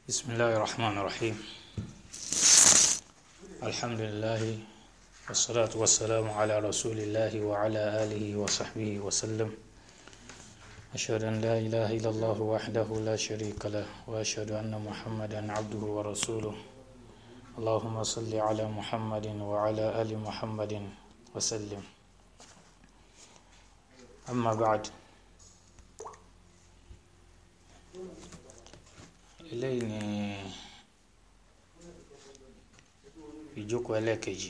بسم الله الرحمن الرحيم الحمد لله والصلاة والسلام على رسول الله وعلى آله وصحبه وسلم أشهد أن لا إله إلا الله وحده لا شريك له وأشهد أن محمدا عبده ورسوله اللهم صل على محمد وعلى آل محمد وسلم أما بعد eléyìí ni ìjókòó ẹlẹ́ẹ̀kejì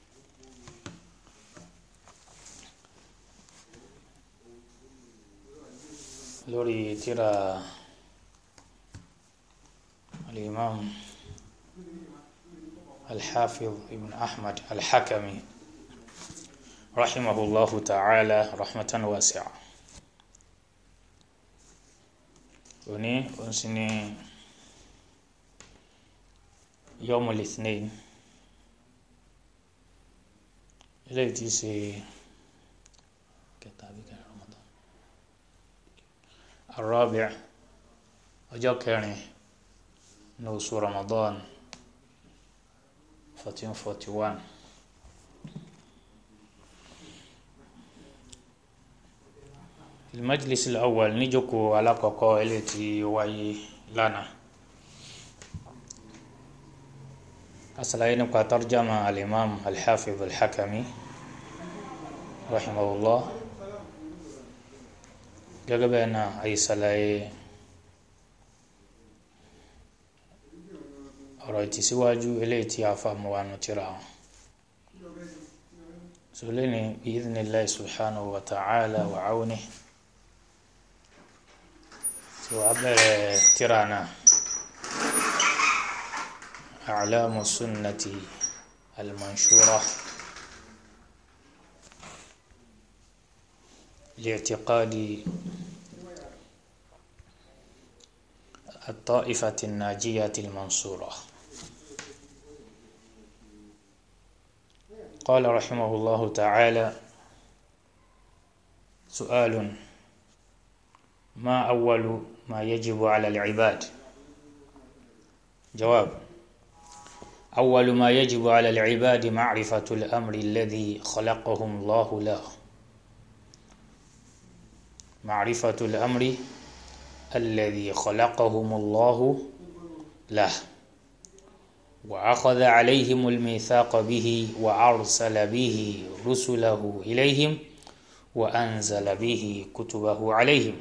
lórí tírà al-imam al-hafiz ibn ahmad al-hakami rahimahullahu ta'ala rahmatan wasi'a òní òun sì ni yọmọ lithnain eléyìí tí í ṣe kẹta àbí kẹrin Ramadan arabi' ọjọ́ kẹrin ní oṣù Ramadan fourteen forty one. المجلس الأول نجوكو على كوكو التي واي لنا أصلا نبقى ترجمة الإمام الحافظ الحكمي رحمه الله gẹ́gẹ́ bẹ́ẹ̀ náà àyíṣàlàyé ọ̀rọ̀ ìtìsíwájú eléyìí tí a fà mọ́ wa nù tíra wọn sọlẹ́ni bi'idhnillahi subhanahu wa ta'ala wa awnihi tí wàá bẹ̀rẹ̀ tíra náà a'lamu sunnati al-manshura li'tiqadi الطائفة الناجية المنصورة قال رحمه الله تعالى سؤال ما أول ما يجب على العباد جواب أول ما يجب على العباد معرفة الأمر الذي خلقهم الله له معرفة الأمر الذي خلقهم الله له وأخذ عليهم الميثاق به وأرسل به رسله إليهم وأنزل به كتبه عليهم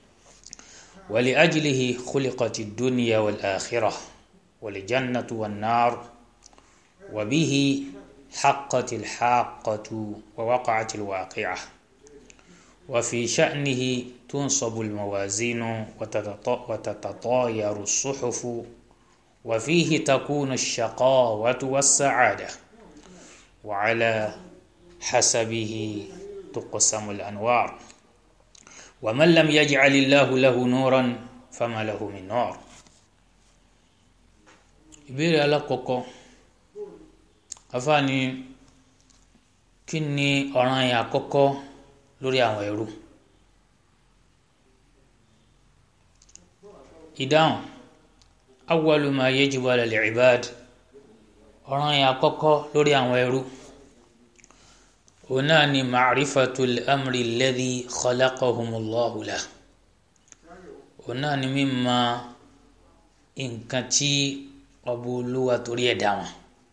ولأجله خلقت الدنيا والآخرة والجنة والنار وبه حقت الحاقة ووقعت الواقعة وفي شأنه تنصب الموازين وتتطاير الصحف وفيه تكون الشقاوة والسعادة وعلى حسبه تقسم الأنوار ومن لم يجعل الله له نورا فما له من نور ìbéèrè alákọ̀ọ́kọ́ afáàní kí ni ọ̀ràn yẹn àkọ́kọ́ lórí àwọn ẹrú ìdáhùn awwalu ma yajibu ala al-ibad ọ̀ràn yẹn àkọ́kọ́ lórí àwọn ẹrú òun náà ni ma'rifatul amri alladhi khalaqahumullahu lahu òun náà ni mímọ̀ nǹkan tí ọba olúwa torí ẹ̀dá wọn.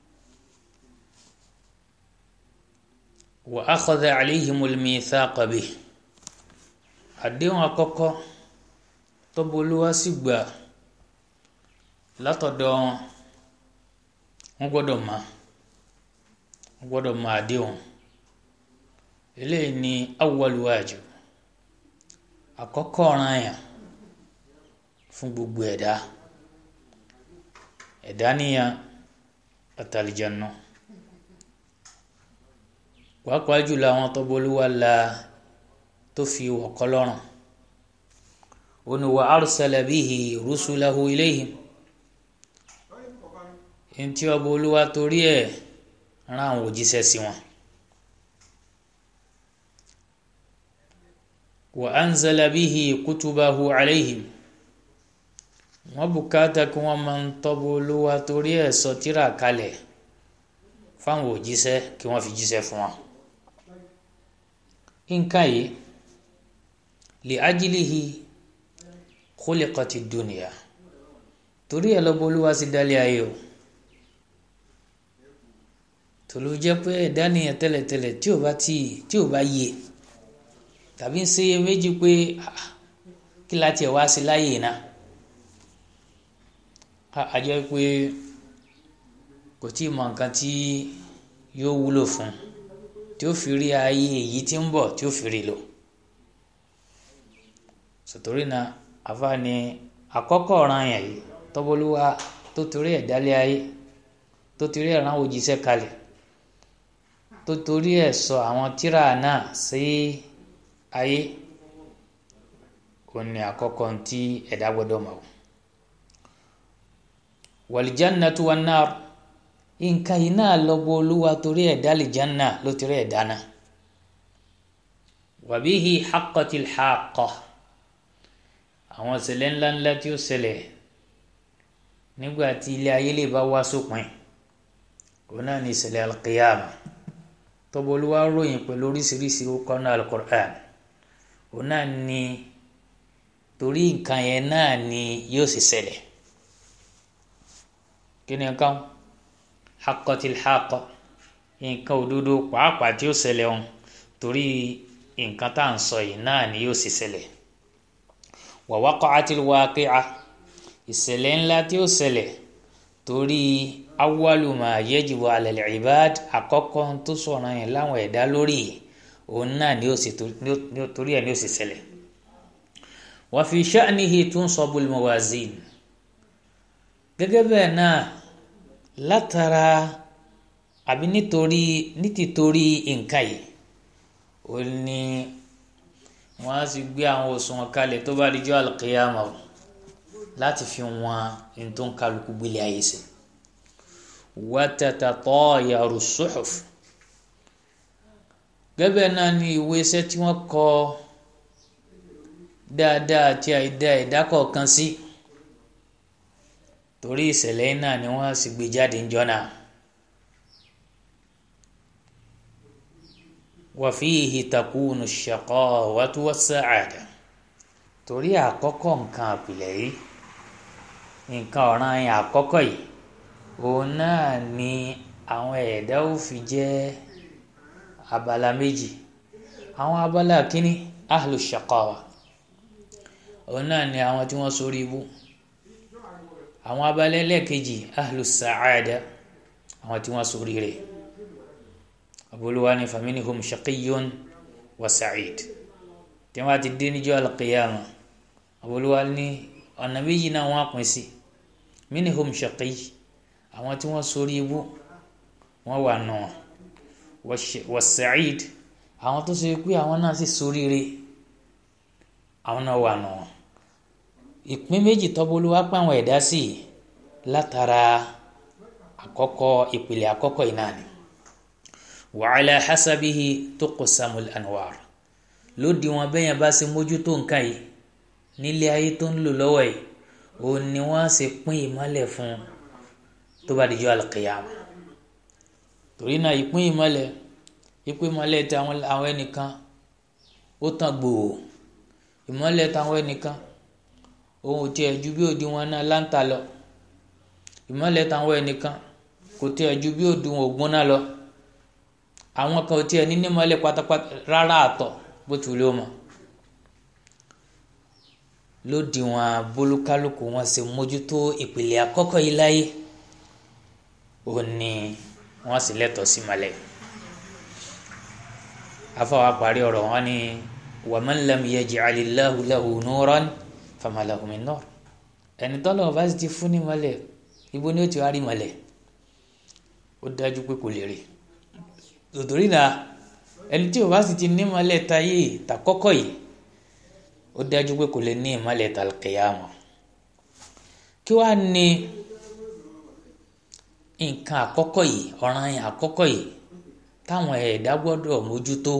wa akhadha alayhimul mithaqa bihi àdéhùn àkọ́kọ́ tọ́ba olúwa sì gbà látọ̀dọ̀ wọn wọ́n gbọ́dọ̀ mọ̀ wọ́n gbọ́dọ̀ mọ̀ àdéhùn eléyìí ni awwalu wajib àkọ́kọ́ ọ̀ràn yẹn fún gbogbo ẹ̀dá ẹ̀dá níyàn àtàlìjànà pàápàá jùlọ àwọn tọ́bọ̀lúwa la tó fi wọ̀kọ́ lọ́rùn òní wa arsala bihi rusulahu ilayhim ntí ọba olúwa torí ẹ̀ rán àwọn òjíṣẹ́ sí wọn. wa anzala bihi kutubahu alayhim wọ́n bùkátà kí wọ́n máa ń tọ́bù olúwa torí ẹ̀ sọ tírà kalẹ̀ fáwọn òjíṣẹ́ kí wọ́n fi jíṣẹ́ fún wọn. nǹkan yìí li ajilihi khuliqati dunya torí ẹ̀ lọ́bọ̀ olúwa sì dálé ayé o tòló jẹ́ pé ẹ̀dá nìyẹn tẹ́lẹ̀tẹ́lẹ̀ tí ò bá tí tí ò bá yé tàbí ń ṣe méjì pé kí láti ẹ̀ wá sí láyè náà a jẹ́ pé kò tí ì mọ nǹkan tí yóò wúlò fún tí ó fi rí ayé èyí tí ń bọ̀ tí ó fi rí lò sòtòrí náà àfa ni àkọ́kọ́ ọ̀ràn yẹn yìí tọ́bọ̀lúwa tó torí ẹ̀ dálé ayé tó torí ẹ̀ rán òjíṣẹ́ kalẹ̀ tó torí ẹ̀ sọ àwọn tírà náà sí ayé òun ni àkọ́kọ́ tí ẹ̀dá gbọ́dọ̀ mọ̀ wàlìjánatu wan nar nǹkan yìí náà lọ́gbọ́ olúwa torí ẹ̀dá lìjánà ló torí ẹ̀dá náà wàbíhi haqqatil haqqa àwọn ìṣẹ̀lẹ̀ ńláńlá tí ó ṣẹlẹ̀ nígbà tí ilé ayé lè bá wá sópin òun náà ní ìṣẹ̀lẹ̀ alqiyama tọ́bọ̀ olúwa ròyìn pẹ̀lú oríṣiríṣi orúkọ náà alukur'an òun náà ní torí nǹkan yẹn náà ni yóò sì ṣẹlẹ̀ kí ni nǹkan haqqatil haqqa nǹkan òdodo pàápàá tí ó ṣẹlẹ̀ ọ̀hún torí nǹkan tá à ń sọ yìí náà ni yóò sì ṣẹlẹ̀ wa waqa'atil waqi'a ìṣẹ̀lẹ̀ ńlá tí ó ṣẹlẹ̀ torí awwalu ma yajibu 'ala al-'ibad àkọ́kọ́ tó sọ̀rọ̀ yẹn láwọn ẹ̀dá lórí òun náà ni ó sì torí ẹ̀ ni ó sì ṣẹlẹ̀ wa fi sha'nihi tunsabul mawazin gẹ́gẹ́ bẹ́ẹ̀ náà látara àbí nítorí nítìtorí nǹkan yìí ó ní wọ́n á sì gbé àwọn òṣùwọ̀n kalẹ̀ tó bá di jọ́ àlùkìyàmọ̀ láti fi wọn ní tó ń kálukú gbélé ayé sí wa tatatayaru suhuf gẹ́gẹ́ náà ni ìwé iṣẹ́ tí wọ́n kọ dáadáa àti àìdá ẹ̀dá kọ̀ọ̀kan sí torí ìṣẹ̀lẹ̀ náà ni wọ́n sì gbé jáde ńjọ́ náà. wa fihi takunu ash-shaqawatu was-sa'ada torí àkọ́kọ́ nǹkan àpilẹ̀ yìí nǹkan ọ̀ràn yẹn àkọ́kọ́ yìí òun náà ni àwọn ẹ̀dá ò fi jẹ́ abala méjì àwọn abala kínní ahlu shaqawa òun náà ni àwọn tí wọ́n sórí ibú àwọn abala ẹlẹ́ẹ̀kejì ahlu sa'ada àwọn tí wọ́n sórí rẹ̀ aboluwa ni faminihum shaqiyun wa sa'id tí wọ́n ti dé níjọ́ alqiyama aboluwa ni ọ̀nà méjì náà wọ́n á pín sí minihum shaqiy àwọn tí wọ́n sórí ibú wọ́n wà nù wọn wa sa'id àwọn tó ṣe pé àwọn náà sì sórí rẹ̀ àwọn náà wà nù wọn ìpín méjì tọ́bọ̀lúwá pé àwọn ẹ̀dá sí látara àkọ́kọ́ ìpìlẹ̀ àkọ́kọ́ yìí náà ni wa ala hasabihi tuqsamul anwar lódì wọn bẹ́yẹn bá ṣe mójútó nǹkan yìí nílé ayé tó ń lò lọ́wọ́ yìí òun ni wọ́n ṣe pín ìmọ́lẹ̀ fún tó bá dijọ́ alqiyama torí náà ìpín ìmọ́lẹ̀ ìpín ìmọ́lẹ̀ tí àwọn ẹnìkan ó tàn gbòò ìmọ́lẹ̀ táwọn ẹnìkan ohun tí ẹ ju bí òdiwọ̀n náà láǹtà lọ ìmọ́lẹ̀ táwọn ẹnìkan kò tí ẹ ju bí òdiwọ̀n ògùn náà lọ àwọn kan ò tí ẹ ní nímọ́lẹ̀ pátápátá rárá àtọ̀ bó ti wùlé o mọ̀ lódiwọ̀n bolúkálùkù wọn ṣe mójútó ìpìlẹ àkọ́kọ́ yìí láyé ó ní wọn sì lẹ́tọ̀ọ́ sí malẹ afọwọ́ parí ọ̀rọ̀ wọn ni waman lam yaj'alillahu lahu nuran fama lahu min nur ẹni tọ́lọ̀ bá ti fún ní mọ́lẹ̀ ibo ni ó ti wá rí mọ́lẹ̀ ó dájú pé kò lè rí tòtòrí náà ẹni tí o bá sì ti ní mọ́lẹ̀ táyé tàkọ́kọ́ yìí ó dájú pé kò lè ní ìmọ́lẹ̀ tàlùkìyàmọ̀ kí wàá ní nǹkan àkọ́kọ́ yìí ọ̀ràn yẹn àkọ́kọ́ yìí táwọn ẹ̀dá gbọ́dọ̀ mójútó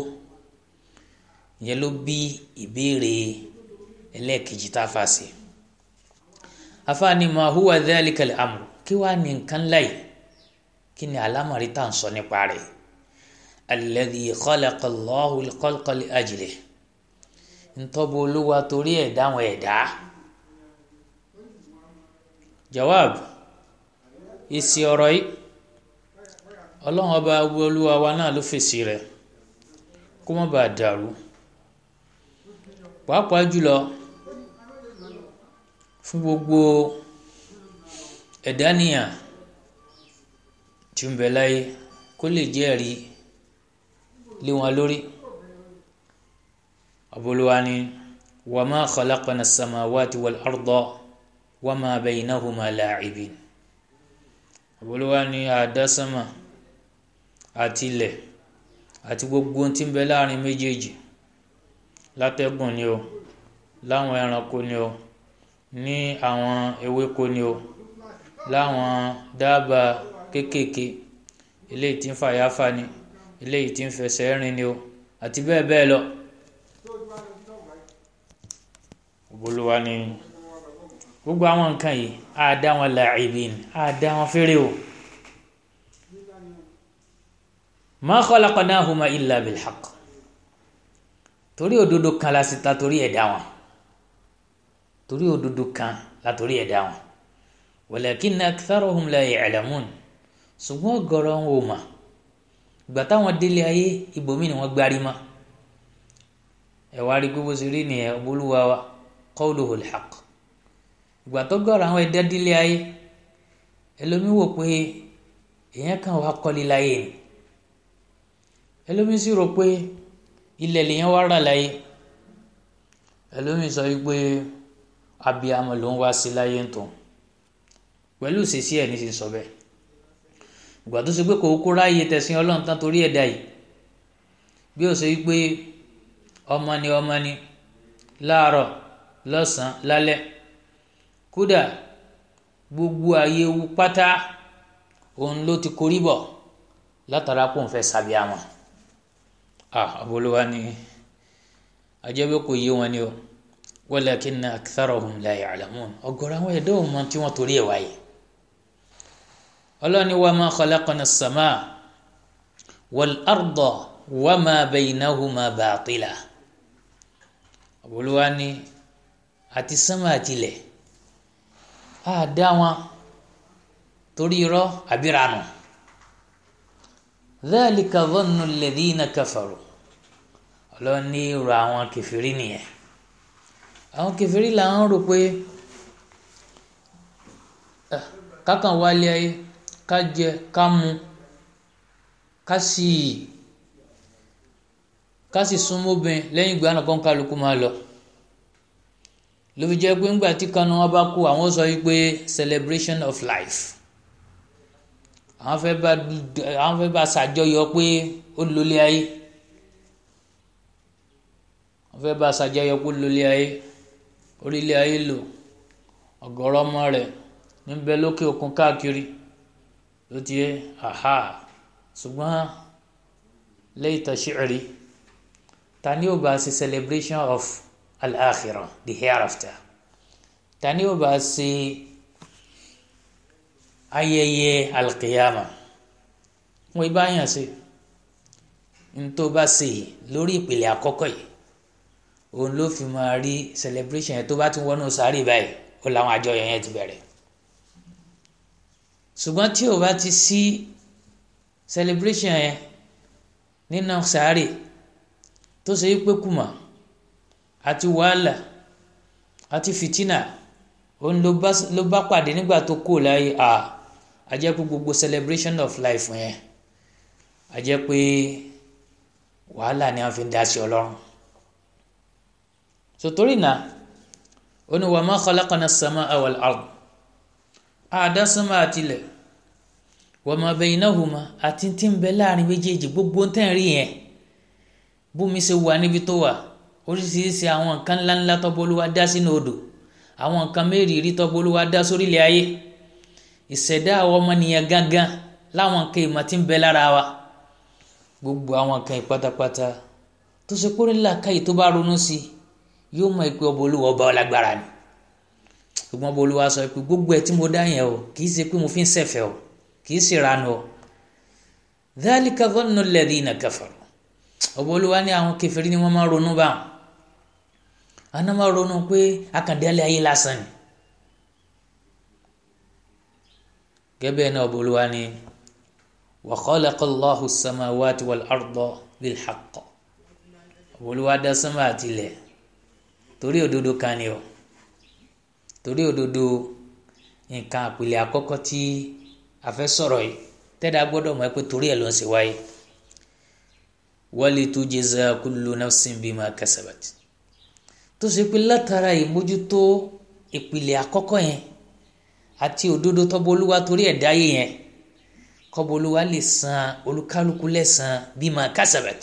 ìyẹn ló bí ìbéèrè ẹlẹ́ẹ̀kejì tá a fà sí afaani ma huwa dhalika al-amru kí wàá ní nǹkan láyìí kí ni alámọ̀rí tá à ń sọ nípa rẹ̀ alladhi khalaqa Allahu al-khalqa li ajlihi ntọ́bu olúwa torí ẹ̀ dáwọn ẹ̀dá jawab èsì ọ̀rọ̀ yìí ọlọ́run ọba olúwa wa náà ló fèsì rẹ̀ kó má bàa dàrú pàápàá jùlọ fún gbogbo ẹ̀dá nìyàn tí ń bẹ láyé kó lè jẹ́rìí lé wọn lórí aboluwa ni wa ma khalaqna as-samawati wal arda wa ma baynahuma la'ibin aboluwa ni àdásánmà àti ilẹ̀ àti gbogbo tí ń bẹ láàrin méjèèjì látẹ́gùn ni o láwọn ẹranko ni o ní àwọn ewéko ni o láwọn dábàá kéékèèké eléyìí tí ń fàyàfà ni eléyìí tí ń fẹsẹ̀ rìn ni o àti bẹ́ẹ̀ bẹ́ẹ̀ lọ. Olúwa ni gbogbo àwọn nǹkan yìí á dá wọn la'ibin á dá wọn fèrè o. ma khalaqnahuma illa bilhaq torí òdodo kan la sì ta torí ẹ̀ dá wọn torí òdodo kan la torí ẹ̀ dá wọn walakinna aktharuhum la ya'lamun ṣùgbọ́n ọ̀gọ̀rọ̀ wọn ò mà ìgbà táwọn délé ayé ibòmí ni wọ́n gbárí mọ́ ẹ wá rí gbogbo sí rí nìyẹn olúwa wa qawluhu alhaq ìgbà tó gọ̀rọ̀ àwọn ẹ̀dá délé ayé ẹlòmí wò pé èèyàn kan wà kọ́lé láyé ni ẹlòmí sì rò pé ilẹ̀ lèèyàn wá rà láyé ẹlòmí sọ wípé abiyamọ ló ń wá sí láyé ń tàn pẹ̀lú ìṣesí ẹ̀ ní ti sọ bẹ́ẹ̀ ìgbà tó ṣe pé kò kó ráàyè tẹ̀sìn ọlọ́run tán torí ẹ̀dá yìí bí ó ṣe wípé ọmọ ni ọmọ ni láàárọ̀ lọ́sàn-án lálẹ́ kódà gbogbo ààyè ewu pátá òun ló ti korí bọ̀ látara kó n fẹ́ sàbíàmọ ah abolówá ni ajẹ́bẹ́ kò yé wọn ni o walakinna aktharahum la ya'lamun ọ̀gọ̀rọ̀ àwọn ẹ̀dá ò mọ tí wọ́n torí ẹ̀ wáyé ọlọ́ni wa ma khalaqna as-samaa wal arda wa ma baynahuma batila abolówá ni àti sánmà àtìlẹ̀ á dá wọn torí irọ́ àbírànù dhalika dhannu alladhina kafaru ọlọ́run ní irú àwọn kẹfìrí nìyẹn àwọn kẹfìrí làwọn rò pé kákan wálé ayé ká jẹ ká mu ká sì ká sì súnmọ́bìn lẹ́yìn ìgbà náà kán kálukú máa lọ ló fi jẹ́ pé ńgbà tí kanu wọn bá kú àwọn sọ wípé celebration of life àwọn fẹ́ bá àwọn fẹ́ bá ṣàjọyọ̀ pé ó lólé ayé àwọn fẹ́ bá ṣàjọyọ̀ pé ó lólé ayé orílẹ̀ ayé lò ọ̀gọ̀rọ̀ ọmọ rẹ̀ níbẹ̀ lókè òkun káàkiri ló ti yẹ aha ṣùgbọ́n layta shi'ri ta ni ó bá ṣe celebration of al-akhirah the hereafter ta ni ó bá ṣe ayẹyẹ alqiyama wọn ibà yàn sí ntó bá ṣe lórí ìpìlẹ àkọ́kọ́ yìí òun ló fi máa rí celebration yẹn tó bá ti wọnú sáré báyìí ó làwọn àjọyọ̀ yẹn ti bẹ̀rẹ̀ ṣùgbọ́n tí o bá ti sí celebration yẹn nínú sáré tó ṣe pé kùmà àti wàhálà àti fìtínà òun ló bá pàdé nígbà tó kú láyé a a jẹ́ pé gbogbo celebration of life yẹn a jẹ́ pé wàhálà ni wọ́n fi ń dá sí ọlọ́run sotori na ó ní wa ma khalaqna as-samaa wal ard àdá sánmà àtilẹ̀ wa ma baynahuma àti tí ń bẹ láàrin méjèèjì gbogbo ń tẹ̀ rí yẹn bómi ṣe wà níbi tó wà oríṣiríṣi àwọn nǹkan ńláńlá tọ́bọ̀lúwa dá sínú odò àwọn nǹkan mẹ́rìírí tọ́bọ̀lúwa dá sórílẹ̀ ayé ìṣẹ̀dá àwọn ọmọnìyàn gángan láwọn nǹkan ìmọ̀ tí ń bẹ lára wa gbogbo àwọn nǹkan ìpátápátá tó ṣe kórè làkàyè tó bá ronú sí i yóò mọ ìpè ọba olúwa ọba ọlágbára ni ṣùgbọ́n bolúwa sọ pé gbogbo ẹ̀ tí mo dá yẹn o kì í ṣe pé mo fi ń ṣẹ̀fẹ̀ o kì í ṣe ìranu o dhalika dhannu alladhina kafaru ọba olúwa ní àwọn kèfèrí ni wọ́n máa ronú báwọn àwọn máa ronú pé akàndẹ́lẹ̀ ayé lásán ni gẹ́gẹ́ náà ọba olúwa ní wa khalaqa Allahu as-samawati wal arda bil haqq ọba olúwa dá sánmà àtilẹ̀ torí òdodo kan ni o torí òdodo nǹkan àpìlẹ̀ àkọ́kọ́ tí a fẹ́ sọ̀rọ̀ yìí tẹ́lẹ̀ gbọ́dọ̀ mọ̀ pé torí ẹ̀ ló ń ṣe wáyé wali tujza kullu nafsin bima kasabat tó ṣe pé látara ìmójútó ìpìlẹ̀ àkọ́kọ́ yẹn àti òdodo tọ́bọ̀lúwa torí ẹ̀ dáyé yẹn kọ́bọ̀lúwa lè san olúkálukú lẹ́san bima kasabat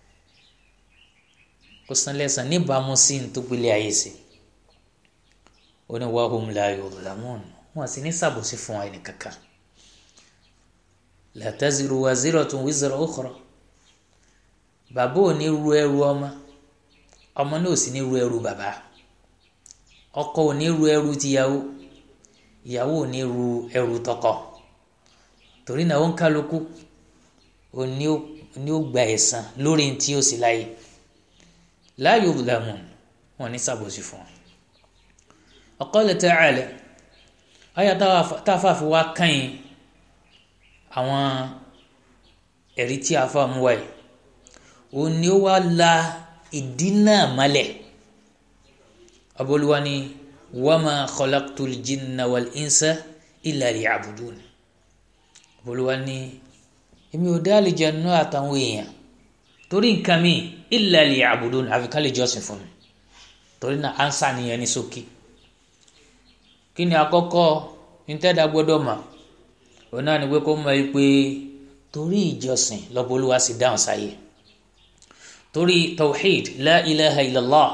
kó san lẹ́san níbàámu sí ní tó gbélé ayé sí ó ní wahum la yudlamun wọn sì ní sàbòsí fún wa ẹnì kankan la taziru waziratun wizra ukhra bàbá ò ní ru ẹrù ọmọ ọmọ náà ò sì ní ru ẹrù bàbá ọkọ ò ní ru ẹrù tìyàwó ìyàwó ò ní ru ẹrù tọkọ torí náà ó ń kálukú ò ní ó gba ẹ̀san lórí tí ó sì láyé la yudlamun wọn ní sàbòsí fún wọn qala ta'ala àyà táfà fi wá kàn yín àwọn ẹ̀rí tí a fà mú wáyé òun ni ó wá la ìdí náà malẹ̀ aboluwa ni wama khalaqtul jinna wal insa illa liya'budun aboluwa ni èmi ò dá àlùjànnú àtàwọn èèyàn torí nǹkan mi illa liya'budun àfi ká lè jọ́sìn fún mi torí náà ansa nìyẹn ní ṣókí kí ni àkọ́kọ́ nítẹ́dá gbọ́dọ̀ mọ̀ òun náà ni pé kó mọ̀ pé torí ìjọsìn lọ́bọ̀lúwa sì dáhùn sáyé torí tawhid la ilaha illallah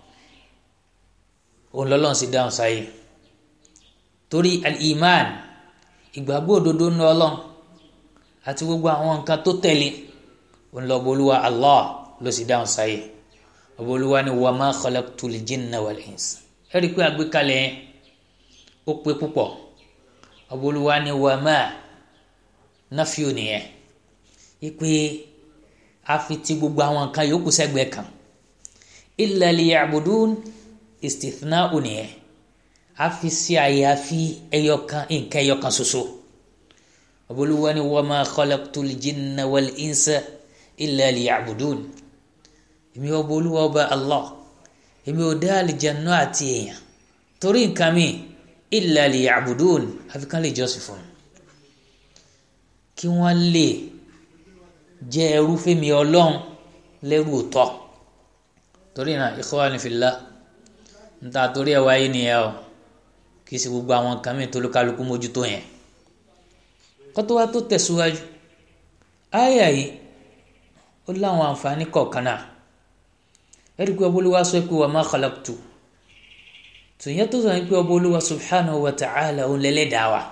òun lọ́lọ́run sì dáhùn sáyé torí al-iman ìgbàgbọ́ òdodo ní ọlọ́run àti gbogbo àwọn nǹkan tó tẹ̀lé òun lọ́bọ̀lúwa allah ló sì dáhùn sáyé ọbọ̀lúwa ni wa ma khalaqtul jinna wal insa ẹ rí i pé àgbékalẹ̀ yẹn ó pé púpọ̀ ọbọ̀lúwa ni wa ma náfíò nìyẹn ipe afi ti gbogbo àwọn nǹkan yòókù sẹ́gbẹ̀ẹ́ kan illa liya'budun istithna'u nìyẹn afi sí àyàfi ẹyọkan nǹkan ẹyọkan ṣoṣo ọbọlúwa ni wa ma khalaqtul jinna wal insa illa liya'budun èmi ọbọlúwa ọba allah èmi ò dá àlìjáná àti èèyàn torí nǹkan mi illa liya'budun àfi kan lè jọ́sìn fún mi kí wọ́n lè jẹ́ ẹrú fẹ́mi ọlọ́run lẹ́rú òótọ́ torí náà ikhwani fillah níta torí ẹ̀ wáyé nìyẹn o kì í ṣe gbogbo àwọn nǹkan mi tó ló kálukú mójútó yẹn kótó wa tó tẹ̀síwájú àyà yìí ó láwọn àǹfààní kọ̀ọ̀kan náà ẹ̀rí pé ọbọ̀lúwa sọ pé wa ma khalaqtu tòyẹ́ tó sọ pé ọbọ̀lúwa subhanahu wa ta'ala òun lẹ́lẹ́dàá wa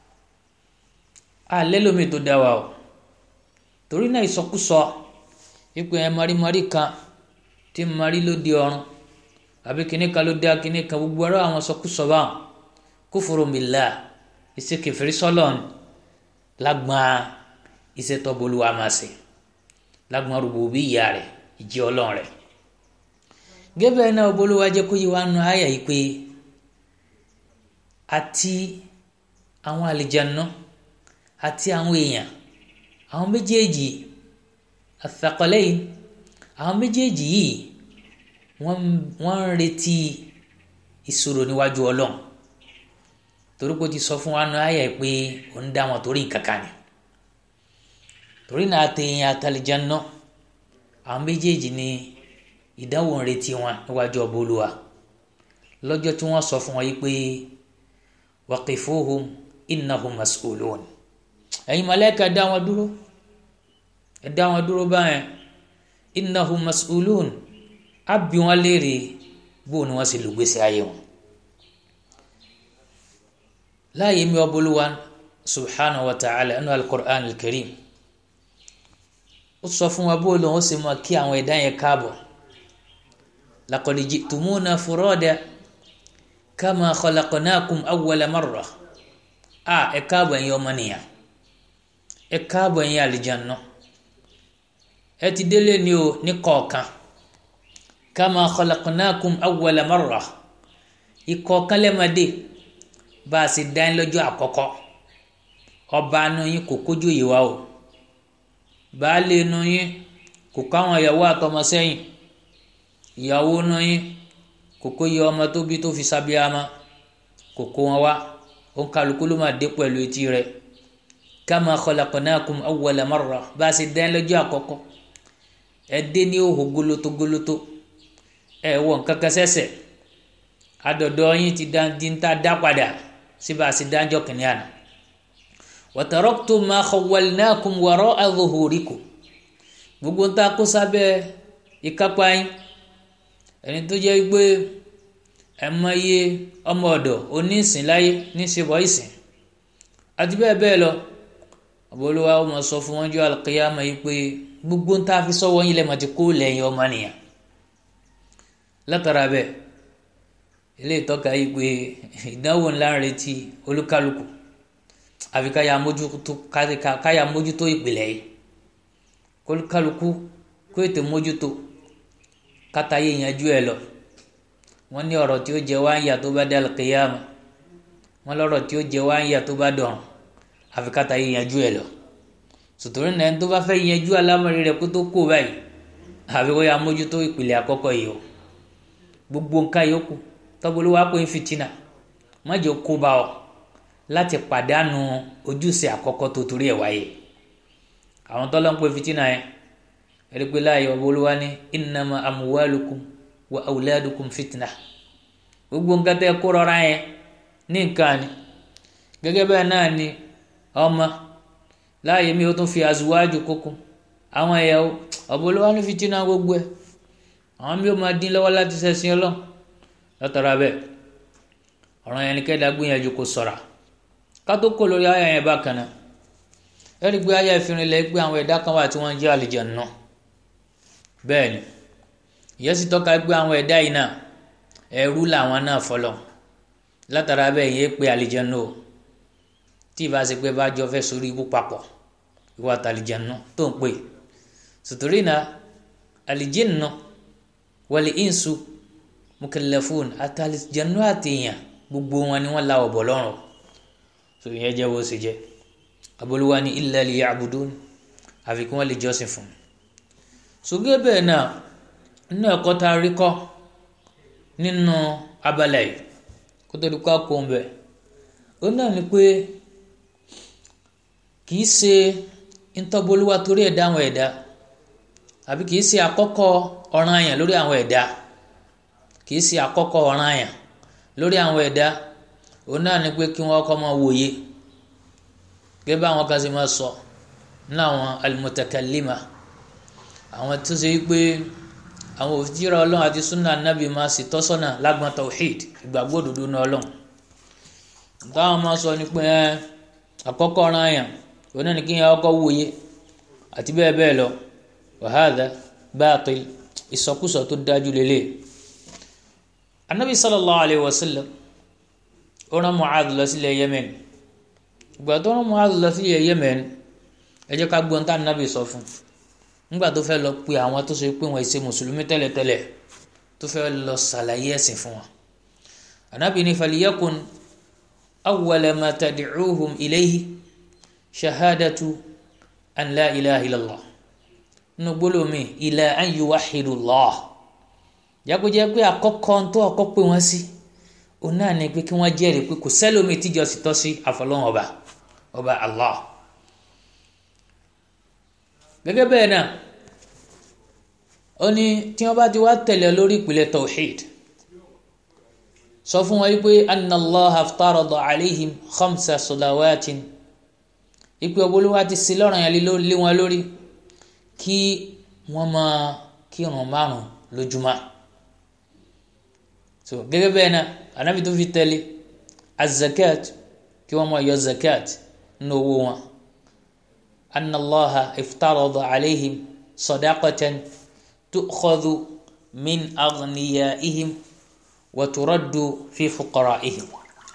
alẹ́ lómi tó dá wa o torí náà ìsọkúsọ ipò ẹ marimari kan tí mari ló di ọrùn àbí kíní kan ló dá kíní kan gbogbo ọ̀rọ̀ àwọn sọkúsọ báwọn kufuru billah ìṣèkèfèrí sọlọ́n lágbọ́n ìṣètọ́bolúwa máa ṣe lágbọ́n rububiyya rẹ̀ ìjẹ́ ọlọ́run rẹ̀ gẹ́gẹ́ náà bolúwa jẹ́ kó yí wa nu àyà yìí pé àti àwọn àlìjáná àti àwọn èèyàn àwọn méjèèjì athaqalayn àwọn méjèèjì yìí wọ́n wọ́n ń retí ìṣòro níwájú ọlọ́run torí pé ó ti sọ fún wa nù ayẹ pé ó ń dá wọn torí nǹkan kan ni torí náà àtẹ̀yìn àtàlìjáná àwọn méjèèjì ni ìdánwò ń retí wọn níwájú ọba olúwa lọ́jọ́ tí wọ́n sọ fún wọn yìí pé waqifuhum innahum mas'ulun ẹ̀yin mọ̀lẹ́kà dá wọn dúró ẹ dá wọn dúró báyẹn innahum mas'ulun á bi wọn léèrè bó ni wọ́n sì lùgbèsè ayé wọn. láàyè mi ọbọlúwa subhanahu wa ta'ala ẹnu al-Qur'an al-Karim ó sọ fún wa bó lóun ó sì mọ kí àwọn ẹ̀dá yẹn káàbọ̀ laqad ji'tumuna furada kama khalaqnakum awwala marra a ẹ káàbọ̀ ẹ̀yin ọmọnìyàn ẹ káàbọ̀ ẹ̀yin àlìjáná ẹ ti délé ni o ní kọ̀ọ̀kan kama khalaqnakum awwala marra ìkọ̀ọ̀kan lẹ́mọ̀dé bá a sì dá yín lọ́jọ́ àkọ́kọ́ ọba nu yín kò kójú yìí wá o baálé nu yín kò káwọn ìyàwó àtọmọ sẹ́yìn ìyàwó nu yín kò kó yẹ ọmọ tó bí tó fi sábíàmá kò kó wọn wá òun kálukú ló máa dé pẹ̀lú etí rẹ̀ kama khalaqnakum awwala marra bá a sì dá yín lọ́jọ́ àkọ́kọ́ ẹ dé ní òhò gólótó gólótó ẹ wọ nǹkan kan sẹ́sẹ̀ adọ̀dọ̀ yín ti dá di ń ta dá padà síbi àti dájọ́ kìnìún àná wa taraktum ma khawwalnakum wara'a zuhurikum gbogbo ń ta kó sábẹ́ ìkápá yín ẹni tó jẹ́ pé ẹ mọ iye ọmọ ọ̀dọ̀ onísìn láyé níṣẹ́bọ̀ ìsìn àti bẹ́ẹ̀ bẹ́ẹ̀ lọ àbólúwa ó mọ sọ fún wọn jọ al-qiyama yìí pé gbogbo ń ta fi sọ́wọ́ yín lẹ́mọ̀ ti kó lẹ́yìn ọmọ nìyàn látara bẹ́ẹ̀ ilé ìtọ́ka yìí pé ìdánwò ńlá ń retí olúkálùkù àfi káyà mójútó káyà mójútó ìpìlẹ̀ yìí olúkálùkù kó ètò mójútó kátàyé yanjú ẹ lọ wọ́n ní ọ̀rọ̀ tí ó jẹ wá ń yà tó bá dé alùkìyàmù wọ́n lọ́rọ̀ tí ó jẹ wá ń yà tó bá dọ̀rùn àfi kátàyé yanjú ẹ lọ sòtòrí náà tó bá fẹ́ yanjú alámọ̀rí rẹ̀ kó tó kó báyìí àfi kó yà mójútó ìpìlẹ̀ àkọ́kọ́ yìí o gbogbo nǹkan yòókù tọ́gbọ́lú wa pé ń fìtínà mọ́jọ kó bá ọ láti pàdánù ojúṣe àkọ́kọ́ tó torí ẹ̀ wáyé àwọn tọ́lọ́ ń pè fìtínà yẹn ẹ̀rí pé láàyè ọba olúwa ní innama amwalukum wa awladukum fìtínà gbogbo nǹkan tẹ́ kó rọra yẹn ní nǹkan ni gẹ́gẹ́ bẹ́ẹ̀ náà ni ọmọ láàyè mi ó tún fi azuwájú kókó àwọn ẹ̀yàwó ọba olúwa ní fìtínà gbogbo ẹ̀ àwọn mi ò máa dín lọ́wọ́ láti ṣẹ̀sìn ọlọ́run látara bẹ́ẹ̀ ọ̀ràn yẹn ni kẹ́dà gbìyànjú kó sọ̀ra ká tó kó lórí ayé yẹn bákan náà ẹ̀rí pé ayé ìfìrin lẹ́ pé àwọn ẹ̀dá kan wà tí wọ́n ń jẹ́ àlùjànnú bẹ́ẹ̀ ni ìyẹn sì tọ́ka pé àwọn ẹ̀dá yìí náà ẹrú làwọn náà fọlọ́ látara bẹ́ẹ̀ yẹn pé àlùjànnú o tí ìbá ṣe pé bá jọ fẹ́ sórí ikú papọ̀ ìwà àtàlùjànnú tó ń pè sùtúrì náà àlùjànnú wal insu mukallafun àtàlìjẹnu àtẹyàn gbogbo wọn ni wọn la ọbọ lọ́rùn so ìyẹn jẹ bó ṣe jẹ aboluwa ni illa liya'budun àfi kí wọn lè jọ́sìn fún un sógé bẹ́ẹ̀ náà nínú ẹ̀kọ́ tá a rí kọ́ nínú abala yìí kó tó di kó àkó ń bẹ ó náà ni pé kì í ṣe ntọ́bolúwa torí ẹ̀dá àwọn ẹ̀dá àbí kì í ṣe àkọ́kọ́ ọ̀ranyàn lórí àwọn ẹ̀dá kìí ṣe àkọ́kọ́ ọ̀ràn àyàn lórí àwọn ẹ̀dá òun náà ni pé kí wọ́n kọ́ máa wòye gẹ́gẹ́ bá àwọn kan ṣe máa sọ ní àwọn al-mutakallima àwọn tó ṣe pé àwọn òfìjìrà ọlọ́run àti sunna anabi máa sì tọ́sọ́nà lágbọ́n tawhid ìgbàgbọ́ òdodo ní ọlọ́run táwọn máa sọ ni pé àkọ́kọ́ ọ̀ràn àyàn òun náà ni kí wọ́n kọ́ wòye àti bẹ́ẹ̀ bẹ́ẹ̀ lọ wa hadha baatil ìsọkúsọ tó dájú lélẹ̀ anabi sallallahu alayhi wa sallam ó rán mu'adh lọ sílẹ̀ yemen ìgbà tó rán mu'adh lọ sílẹ̀ yemen ẹ jẹ́ ká gbọ́n tá anabi sọ fún nígbà tó fẹ́ lọ pe àwọn tó ṣe pé wọ́n ṣe mùsùlùmí tẹ́lẹ̀tẹ́lẹ̀ tó fẹ́ lọ ṣàlàyé ẹ̀sìn fún wọn anabi ní faliyakun awwala ma tad'uhum ilayhi shahadatu an la ilaha illallah nínú gbólómi ila an yuwahhidu Allah jágbéjẹ́ pé àkọ́kọ́ tó ọkọ́ pé wọ́n sí òun náà ni pé kí wọ́n jẹ́rìí pé kò sẹ́lómi tíjọ́ sì tọ́ sí àfọlọ́hún ọba ọba Allah gẹ́gẹ́ bẹ́ẹ̀ náà ó ní tí wọ́n bá ti wá tẹ̀lé lórí ìpìlẹ̀ tawhid sọ fún wọn wípé anna Allah aftarada alayhim khamsa salawatin ìpè ọbọlúwa ti sí lọ́rùn yẹn lé wọn lórí kí wọ́n máa kírun márùn lójúmọ́ so gẹ́gẹ́ bẹ́ẹ̀ náà anabi tó fi tẹ̀lé azakat kí wọ́n máa yọ zakat nínú owó wọn anna allaha iftarada alayhim sadaqatan tu'khadhu min aghniyaihim wa turaddu fi fuqara'ihim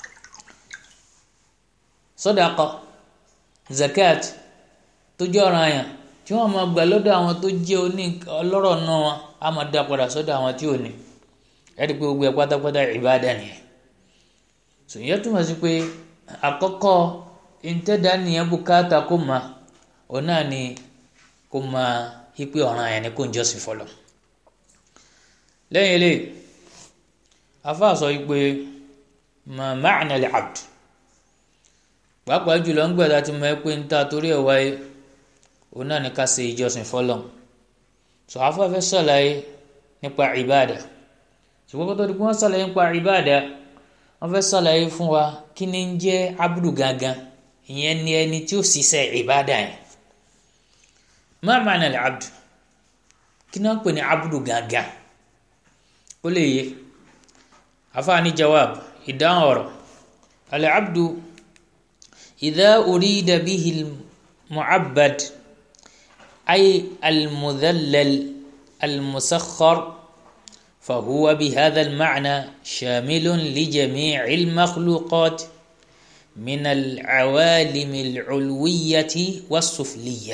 sadaqa zakat tó jẹ́ ọ̀ranyàn tí wọ́n máa gbà lọ́dọ̀ àwọn tó jẹ́ oní ọlọ́rọ̀ náà wọn á máa dá padà sọ́dọ̀ àwọn tí ò ní ẹ̀rí pé gbogbo ẹ̀ pátápátá ìbáàdà nìyẹn sòyìn túmọ̀ sí pé àkọ́kọ́ ìtẹ́dá nìyẹn bùkátà kó ma òun náà ni kó ma ipe ọ̀ràn yẹn ni kó ń jọ́sìn fọlọ́ lẹ́yìn eléyìí afáà sọ pé ma ma'na al-abd pàápàá jùlọ ń gbẹ̀dá tí mo ẹ pé ń ta torí ẹ̀ wáyé òun náà ni ká ṣe ìjọsìn fọlọ́ sọ afáfẹ́ sọ̀láyé nípa ìbáàdà ṣùgbọ́n kó tó di pé wọ́n sọ̀láyé nípa ìbáàdà wọ́n fẹ́ sọ̀láyé fún wa kí ni ń jẹ́ abudu gangan ìyẹn ni ẹni tí ó ṣiṣẹ́ ìbáàdà yẹn ma ma'na al-abd kí ni wọ́n pè ní abudu gangan ó lè yé afaani jawab ìdáhùn ọ̀rọ̀ al-abdu idha urida bihi al-mu'abbad ay al-mudhallal al-musakhkhar فهو بهذا المعنى شامل لجميع المخلوقات من العوالم العلوية والسفلية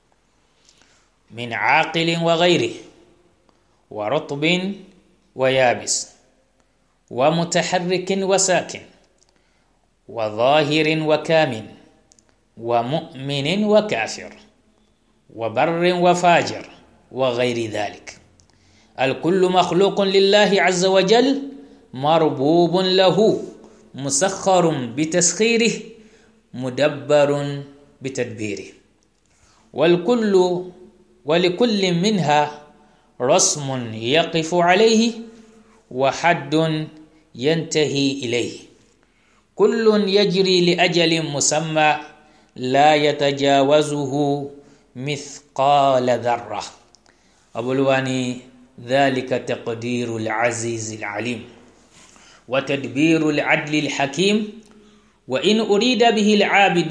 من عاقل وغيره ورطب ويابس ومتحرك وساكن وظاهر وكامن ومؤمن وكافر وبر وفاجر وغير ذلك الكل مخلوق لله عز وجل مربوب له مسخر بتسخيره مدبر بتدبيره والكل ولكل منها رسم يقف عليه وحد ينتهي اليه كل يجري لاجل مسمى لا يتجاوزه مثقال ذره أبلواني ذلك تقدير العزيز العليم وتدبير العدل الحكيم وإن أريد به العابد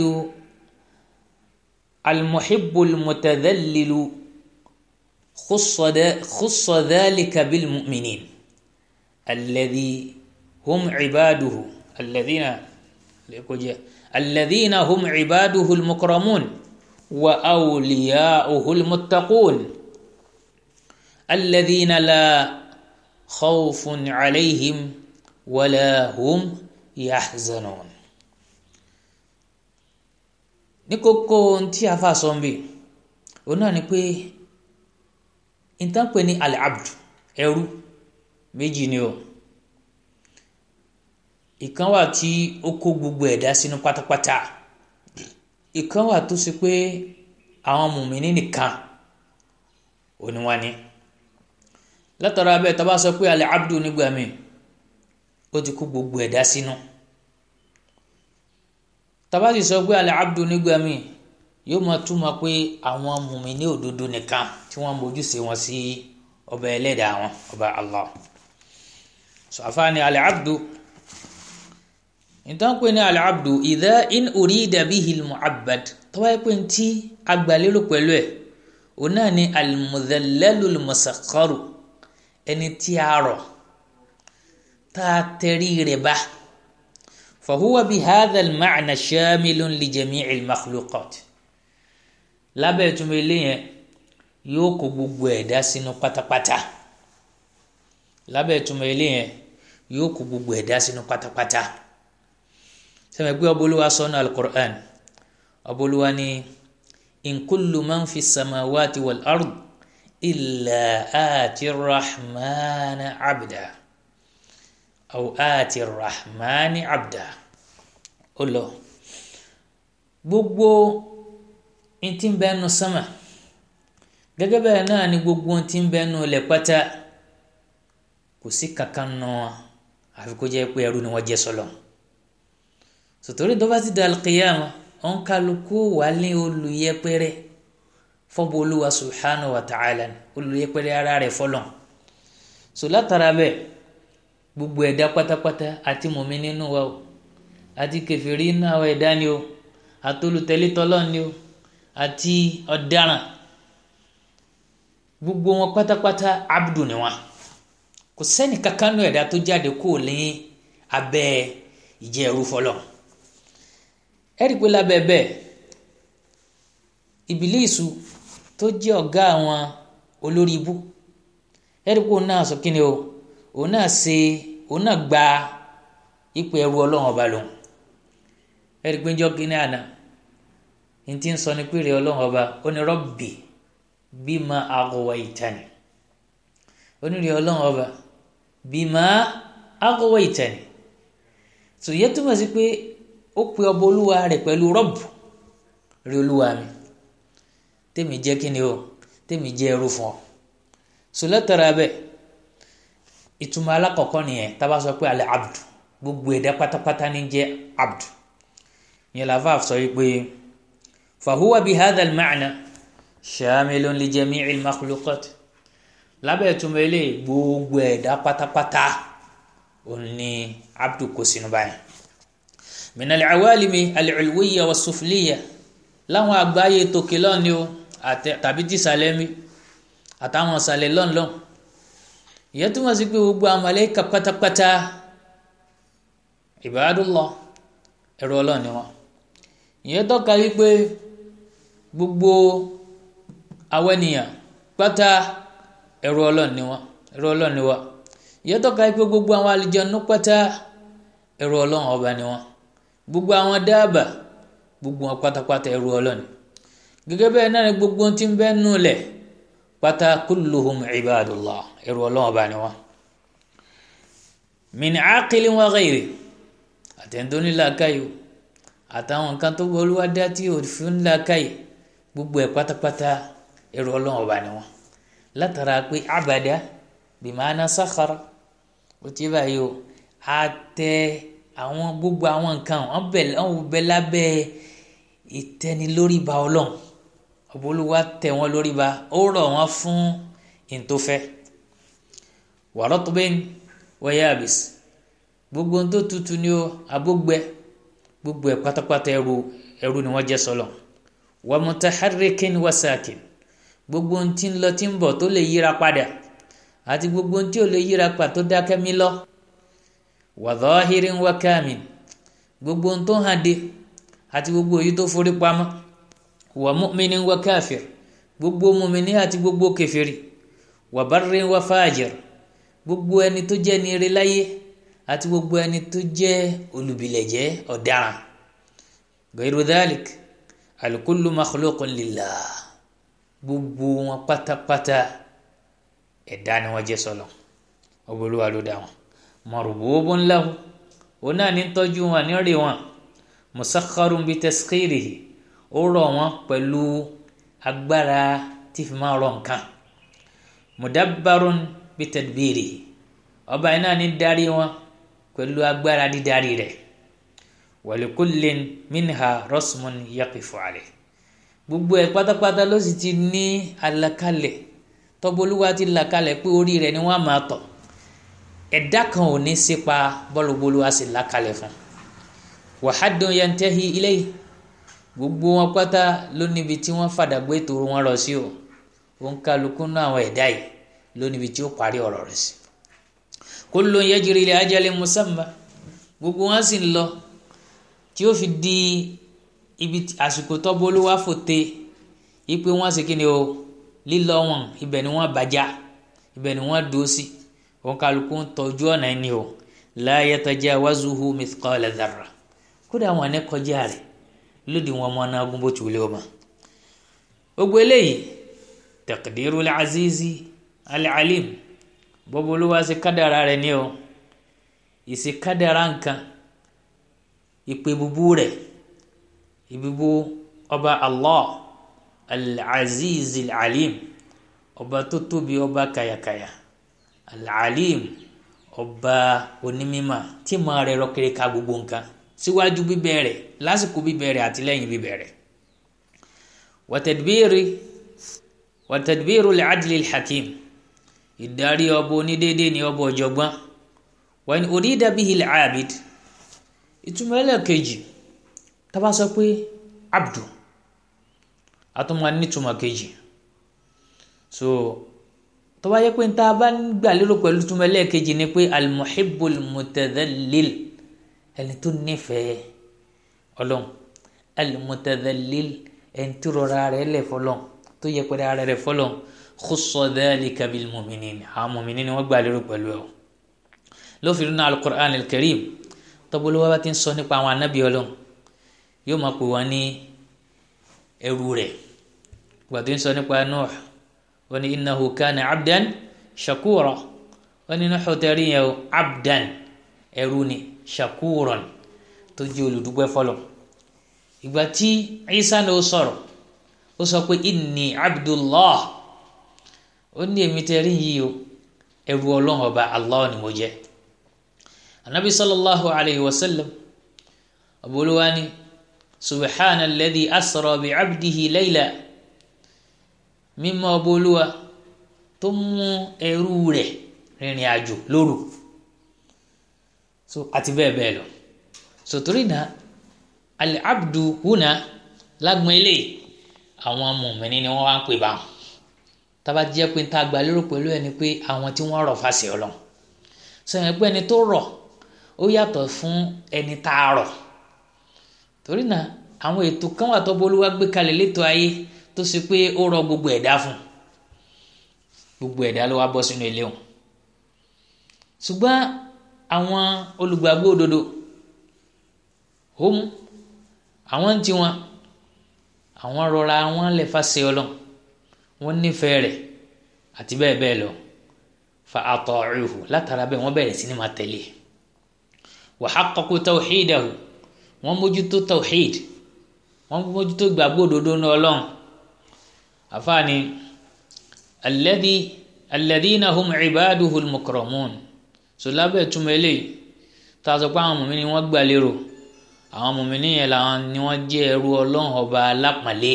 المحب المتذلل خص, خص ذلك بالمؤمنين الذي هم عباده الذين الذين هم عباده المكرمون وأولياؤه المتقون الذين لا خوف عليهم ولا هم يحزنون ní kókó tí a fà sọ ń bì òun náà ni pé ìtàn pè ní al-abdu ẹrú méjì ni o ìkan wà tí ó kó gbogbo ẹ̀dá sínú pátápátá ìkan wà tó ṣe pé àwọn mùmíní nìkan òní wá ní látara bẹ́ẹ̀ tá a bá sọ pé alẹ́ abdu nígbà míì ó ti kó gbogbo ẹ̀dá sínú tá a bá sì sọ pé alẹ́ abdu nígbà míì yóò máa túmọ̀ pé àwọn mùmíní òdodo nìkan tí wọ́n mójúṣe wọn sí ọba ẹlẹ́dàá wọn ọba Allah sọ àfáàní alẹ́ abdu ìtàn pé ní alẹ́ abdu idha in urida bihi al-mu'abbad tó bá yẹ pé ntí agbálérò pẹ̀lú ẹ̀ òun náà ni al-mudhallalul musakharu ẹni tí a rọ̀ tá a tẹrí rẹ̀ bá fahuwa bi hadha al-ma'na shamilun li jami'i al-makhluqat lábẹ́ ìtumọ̀ eléyẹn yóò kó gbogbo ẹ̀dá sínú pátápátá lábẹ́ ìtumọ̀ eléyẹn yóò kó gbogbo ẹ̀dá sínú pátápátá sẹ́mi pé ọbọ̀lúwa sọ́nà al-Qur'an ọbọ̀lúwa ni in kullu man fi samawati wal ard illa ati rahman abda aw ati rahman abda ó lọ gbogbo ntí ń bẹ nu sama gẹ́gẹ́ bẹ́ẹ̀ náà ni gbogbo ntí ń bẹ nu lẹ̀ pátá kò sí kankan nù àfi kó jẹ́ pé ẹrú ni wọ́n jẹ́ sọlọ sòtòrí tó bá ti da alqiyama ọ̀n kálukú wà ní olùyẹpẹrẹ fọ́bù olúwa subhanahu wa ta'ala olùyẹpẹrẹ ara rẹ̀ fọlọ́n so látara bẹ́ẹ̀ gbogbo ẹ̀dá pátápátá àti mùmí nínú wa o àti kẹfìrí nínú àwọn ẹ̀dá ni o àti olùtẹ̀lítọ́lọ́ ni o àti ọ̀daràn gbogbo wọn pátápátá abdu ni wọn kò sẹ́ni kankan nù ẹ̀dá tó jáde kó lé abẹ́ ìjẹ́ ẹrú fọlọ́ ẹ̀rí pé lábẹ́ bẹ́ẹ̀ ìbílísù tó jẹ́ ọ̀gá àwọn olórí ibú ẹ̀rí pé òun náà sọ kí ni o òun náà ṣe òun náà gba ipò ẹrú ọlọ́run ọba lòun ẹ̀rí pé ń jọ́ kíní àná ní ti ń sọ ní pé rẹ̀ ọlọ́run ọba ó ní rọ́bì bima aghwaytani ó ní rẹ̀ ọlọ́run ọba bima aghwaytani tò yẹ túmọ̀ sí pé ó pe ọba olúwa rẹ̀ pẹ̀lú rọ́bù rí olúwa mi tèmi jẹ́ kíni o tèmi jẹ́ ẹrú fún ọ sọlẹ́tara bẹ́ẹ̀ ìtumọ̀ alákọ̀ọ́kọ́ nìyẹn tábà sọ pé alẹ́ abdu gbogbo ẹ̀dá pátápátá ní jẹ́ abdu yẹn làbá sọ wípé fahuwa bi hadha al-ma'na shamilun li jami'i al-makhluqat lábẹ́ ìtumọ̀ ilé gbogbo ẹ̀dá pátápátá òun ni abdu kò sínú báyìí min al-awalimi al-ulwiyya was-sufliyya láwọn àgbáyé tòkè lọ́ni o tàbí tìsàlẹ̀ mi àtàwọn ìsàlẹ̀ lọ́nlọ́n ìyẹn túmọ̀ sí pé gbogbo àwọn màláíkà pátápátá ibadullah ẹrú Ọlọ́run ni wọ́n ìyẹn tọ́ka wípé gbogbo àwọn ènìyàn pátá ẹrú Ọlọ́run ni wọ́n ẹrú Ọlọ́run ni wọ́n ìyẹn tọ́ka wípé gbogbo àwọn àlùjànnú pátá ẹrú Ọlọ́run ọba ni wọ́n gbogbo àwọn dáàbà gbogbo wọn pátápátá ẹrú Ọlọ́run gẹ́gẹ́ bẹ́ẹ̀ náà ni gbogbo ohun tí ń bẹ nù lẹ̀ pátá kulluhum ibadullah ẹrú Ọlọ́run ọba ni wọ́n min aqilin wa ghayri àtẹ̀ntóní làákàyò àtàwọn nǹkan tó gbọ́ olúwa dá tí òfin làákàyè gbogbo ẹ̀ pátápátá ẹrú Ọlọ́run ọba ni wọ́n látara pé abada bimana sakhara ó ti báyìí o àtẹ àwọn gbogbo àwọn nǹkan wọn bẹ wọn bẹ lábẹ́ ìtẹnilórí ba Ọlọ́run ọba olúwa tẹ wọn lórí ba ó rọ̀ wọn fún ìntòfẹ́ wàrọtọbẹn wayabis gbogbo ohun tó tutù ni o abógbẹ gbogbo ẹ pátápátá ẹrú ẹrú ni wọn jẹ sọlọ wa mutaharrikin wa sakin gbogbo ohun tí ń lọ tí ń bọ̀ tó lè yíra padà àti gbogbo ohun tí ò lè yíra padà tó dákẹ́ mí lọ wa dhahirin wa kamin gbogbo ohun tó hàn dé àti gbogbo èyí tó forí pamọ́ wa mu'minin wa kafir gbogbo mùmíní àti gbogbo kèfèrí wa barrin wa fajir gbogbo ẹni tó jẹ́ ní ire láyé àti gbogbo ẹni tó jẹ́ olùbìlẹ̀jẹ́ ọ̀daràn gairu dhalik alukullu makhluqun lillah gbogbo wọn pátápátá ẹ̀dá ni wọ́n jẹ́ sọlọ ọbọlúwa ló dá wọn marbubun lahu òun náà ní tọ́jú wọn ní rí wọn musakharun bi taskhirihi ó rọ̀ wọ́n pẹ̀lú agbára tí fi máa rọ̀ nǹkan mudabbarun bitadbiri ọba iná ní darí wọn pẹ̀lú agbára dídarí rẹ̀ walikullin minha rasmun yaqifu alayh gbogbo ẹ̀ pátápátá ló sì ti ní àlàkalẹ̀ tọ́bolúwa ti làkalẹ̀ pé orí rẹ̀ ni wọ́n á máa tọ̀ ẹ̀dá kan ò ní sípa bọ́lúbolúwa sì làkalẹ̀ fún wa haddun yantahi ilayhi gbogbo wọn pátá ló níbi tí wọ́n fàdàgbé ètò wọn lọ sí o òǹkàlùkù náà àwọn ẹ̀dá yìí ló níbi tí ó parí ọ̀rọ̀ rẹ̀ sí. kullun yajri li ajalin musamma gbogbo wọn sì ń lọ tí ó fi di ibi àsìkò tọ́bólúwá fòte ipe wọn sì kíni o lílọ wọn ibẹ̀ ni wọ́n bàjá ibẹ̀ ni wọ́n dúró sí òǹkàlùkù ń tọ́jú ọ̀nà ẹni o la yatajawazuhu mithqala dharra kódà wọn ní kọjá rẹ̀ lódì wọn mọ náà gún bó ti wulẹ̀ ọmọ gbogbo eléyìí taqdiru al-azizi al-alim bọ́bọ̀ olúwa ṣe kádàrá rẹ̀ ní o ìṣe kádàrá nǹkan ìpè búbú rẹ̀ ìbíbú ọba allah al-azizi al-alim ọba tó tóbi ọba kàyàkàyà al-alim ọba onímímà tí màá rẹ̀ rọ kiri ká gbogbo nǹkan síwájú bíbẹ̀rẹ̀ lásìkò bíbẹ̀rẹ̀ àti lẹ́yìn bíbẹ̀rẹ̀ wàtẹ̀dbírí wàtẹ̀dbírí al-adli al-hakim ìdarí ọba onídéédé ni ọba ọ̀jọ̀gbọ́n wọ́n ní urida bihi al-abid ìtumọ̀ ẹlẹ́ẹ̀kejì tábà sọ pé abdu àtúmọ̀ nítumọ̀ kejì so tó bá yẹ pé níta bá ń gbà lérò pẹ̀lú túmọ̀ ẹlẹ́ẹ̀kejì ni pé almuhibbul mutadhalil ẹni tó nífẹ̀ẹ́ ọlọ́run almutadhalil ẹni tó rọra rẹ̀ lẹ̀ fọlọ́n tó yẹ pẹ̀lú ara rẹ̀ fọlọ́n khussa dhalika bil mu'minin àwọn mu'minin ni wọ́n gbà lérò pẹ̀lú ẹ̀ lófin nínú alukur'an alkarim tọ́bọ̀lọ́wọ́ bá ti ń sọ nípa àwọn anábì ọlọ́run yóò máa pè wọ́n ní ẹrú rẹ̀ gbàtí ń sọ nípa Nuh wọ́n ní innahu kana abdan shakura wọ́n ní Nuh tẹ̀rí yẹn o abdan ẹrú ni shakuran tó jẹ́ olùdúpẹ́ fọlọ́ ìgbà tí Isa náà sọ̀rọ̀ ó sọ pé inni abdullah ó ní èmi tẹ̀rí yìí o ẹrú ọlọ́run ọba Allah ni mo jẹ́ anabi sallallahu alayhi wa sallam abuluwani subhana alladhi asra bi abdihi layla mímọ́ abuluwa tó mú ẹrú rẹ̀ rìnrìn àjò lóru so àti bẹ́ẹ̀ bẹ́ẹ̀ lọ so torí náà al-abdu huna lágbọn eléyìí àwọn mùmíní ni wọ́n wá ń pè báwọn tába jẹ́ pé tá a gbà lérò pẹ̀lú ẹni pé àwọn tí wọ́n rọ̀ fàṣẹ ọlọ́run sẹ́yìn pé ẹni tó rọ̀ ó yàtọ̀ fún ẹni tá a rọ̀ torí náà àwọn ètò kan wà tó bolúwa gbé kalẹ̀ létò ayé tó ṣe pé ó rọ̀ gbogbo ẹ̀dá fún gbogbo ẹ̀dá ló wá bọ́ sínú ilé wọn ṣùgbọ́n àwọn olùgbàgbọ́ òdodo hóm àwọn ń tiwọn àwọn rọra wọn lè fa ṣe ọlọ́run wọn nífẹ̀ẹ́ rẹ̀ àti bẹ́ẹ̀ bẹ́ẹ̀ lọ fa ata'uhu látara bẹ́ẹ̀ wọ́n bẹ̀rẹ̀ sí ni máa tẹ̀lé wa haqqaqu tawhidahu wọ́n mójútó tawhid wọ́n mójútó gbàgbọ́ òdodo ní ọlọ́run àfààní alladhi alladhina hum ibaduhu al-mukramun so lábẹ́ túmọ̀ eléyìí tá a sọ pé àwọn mùmíní wọ́n gbà lérò àwọn mùmíní yẹn làwọn ni wọ́n jẹ́ ẹrú ọlọ́run ọba alápọ̀nlé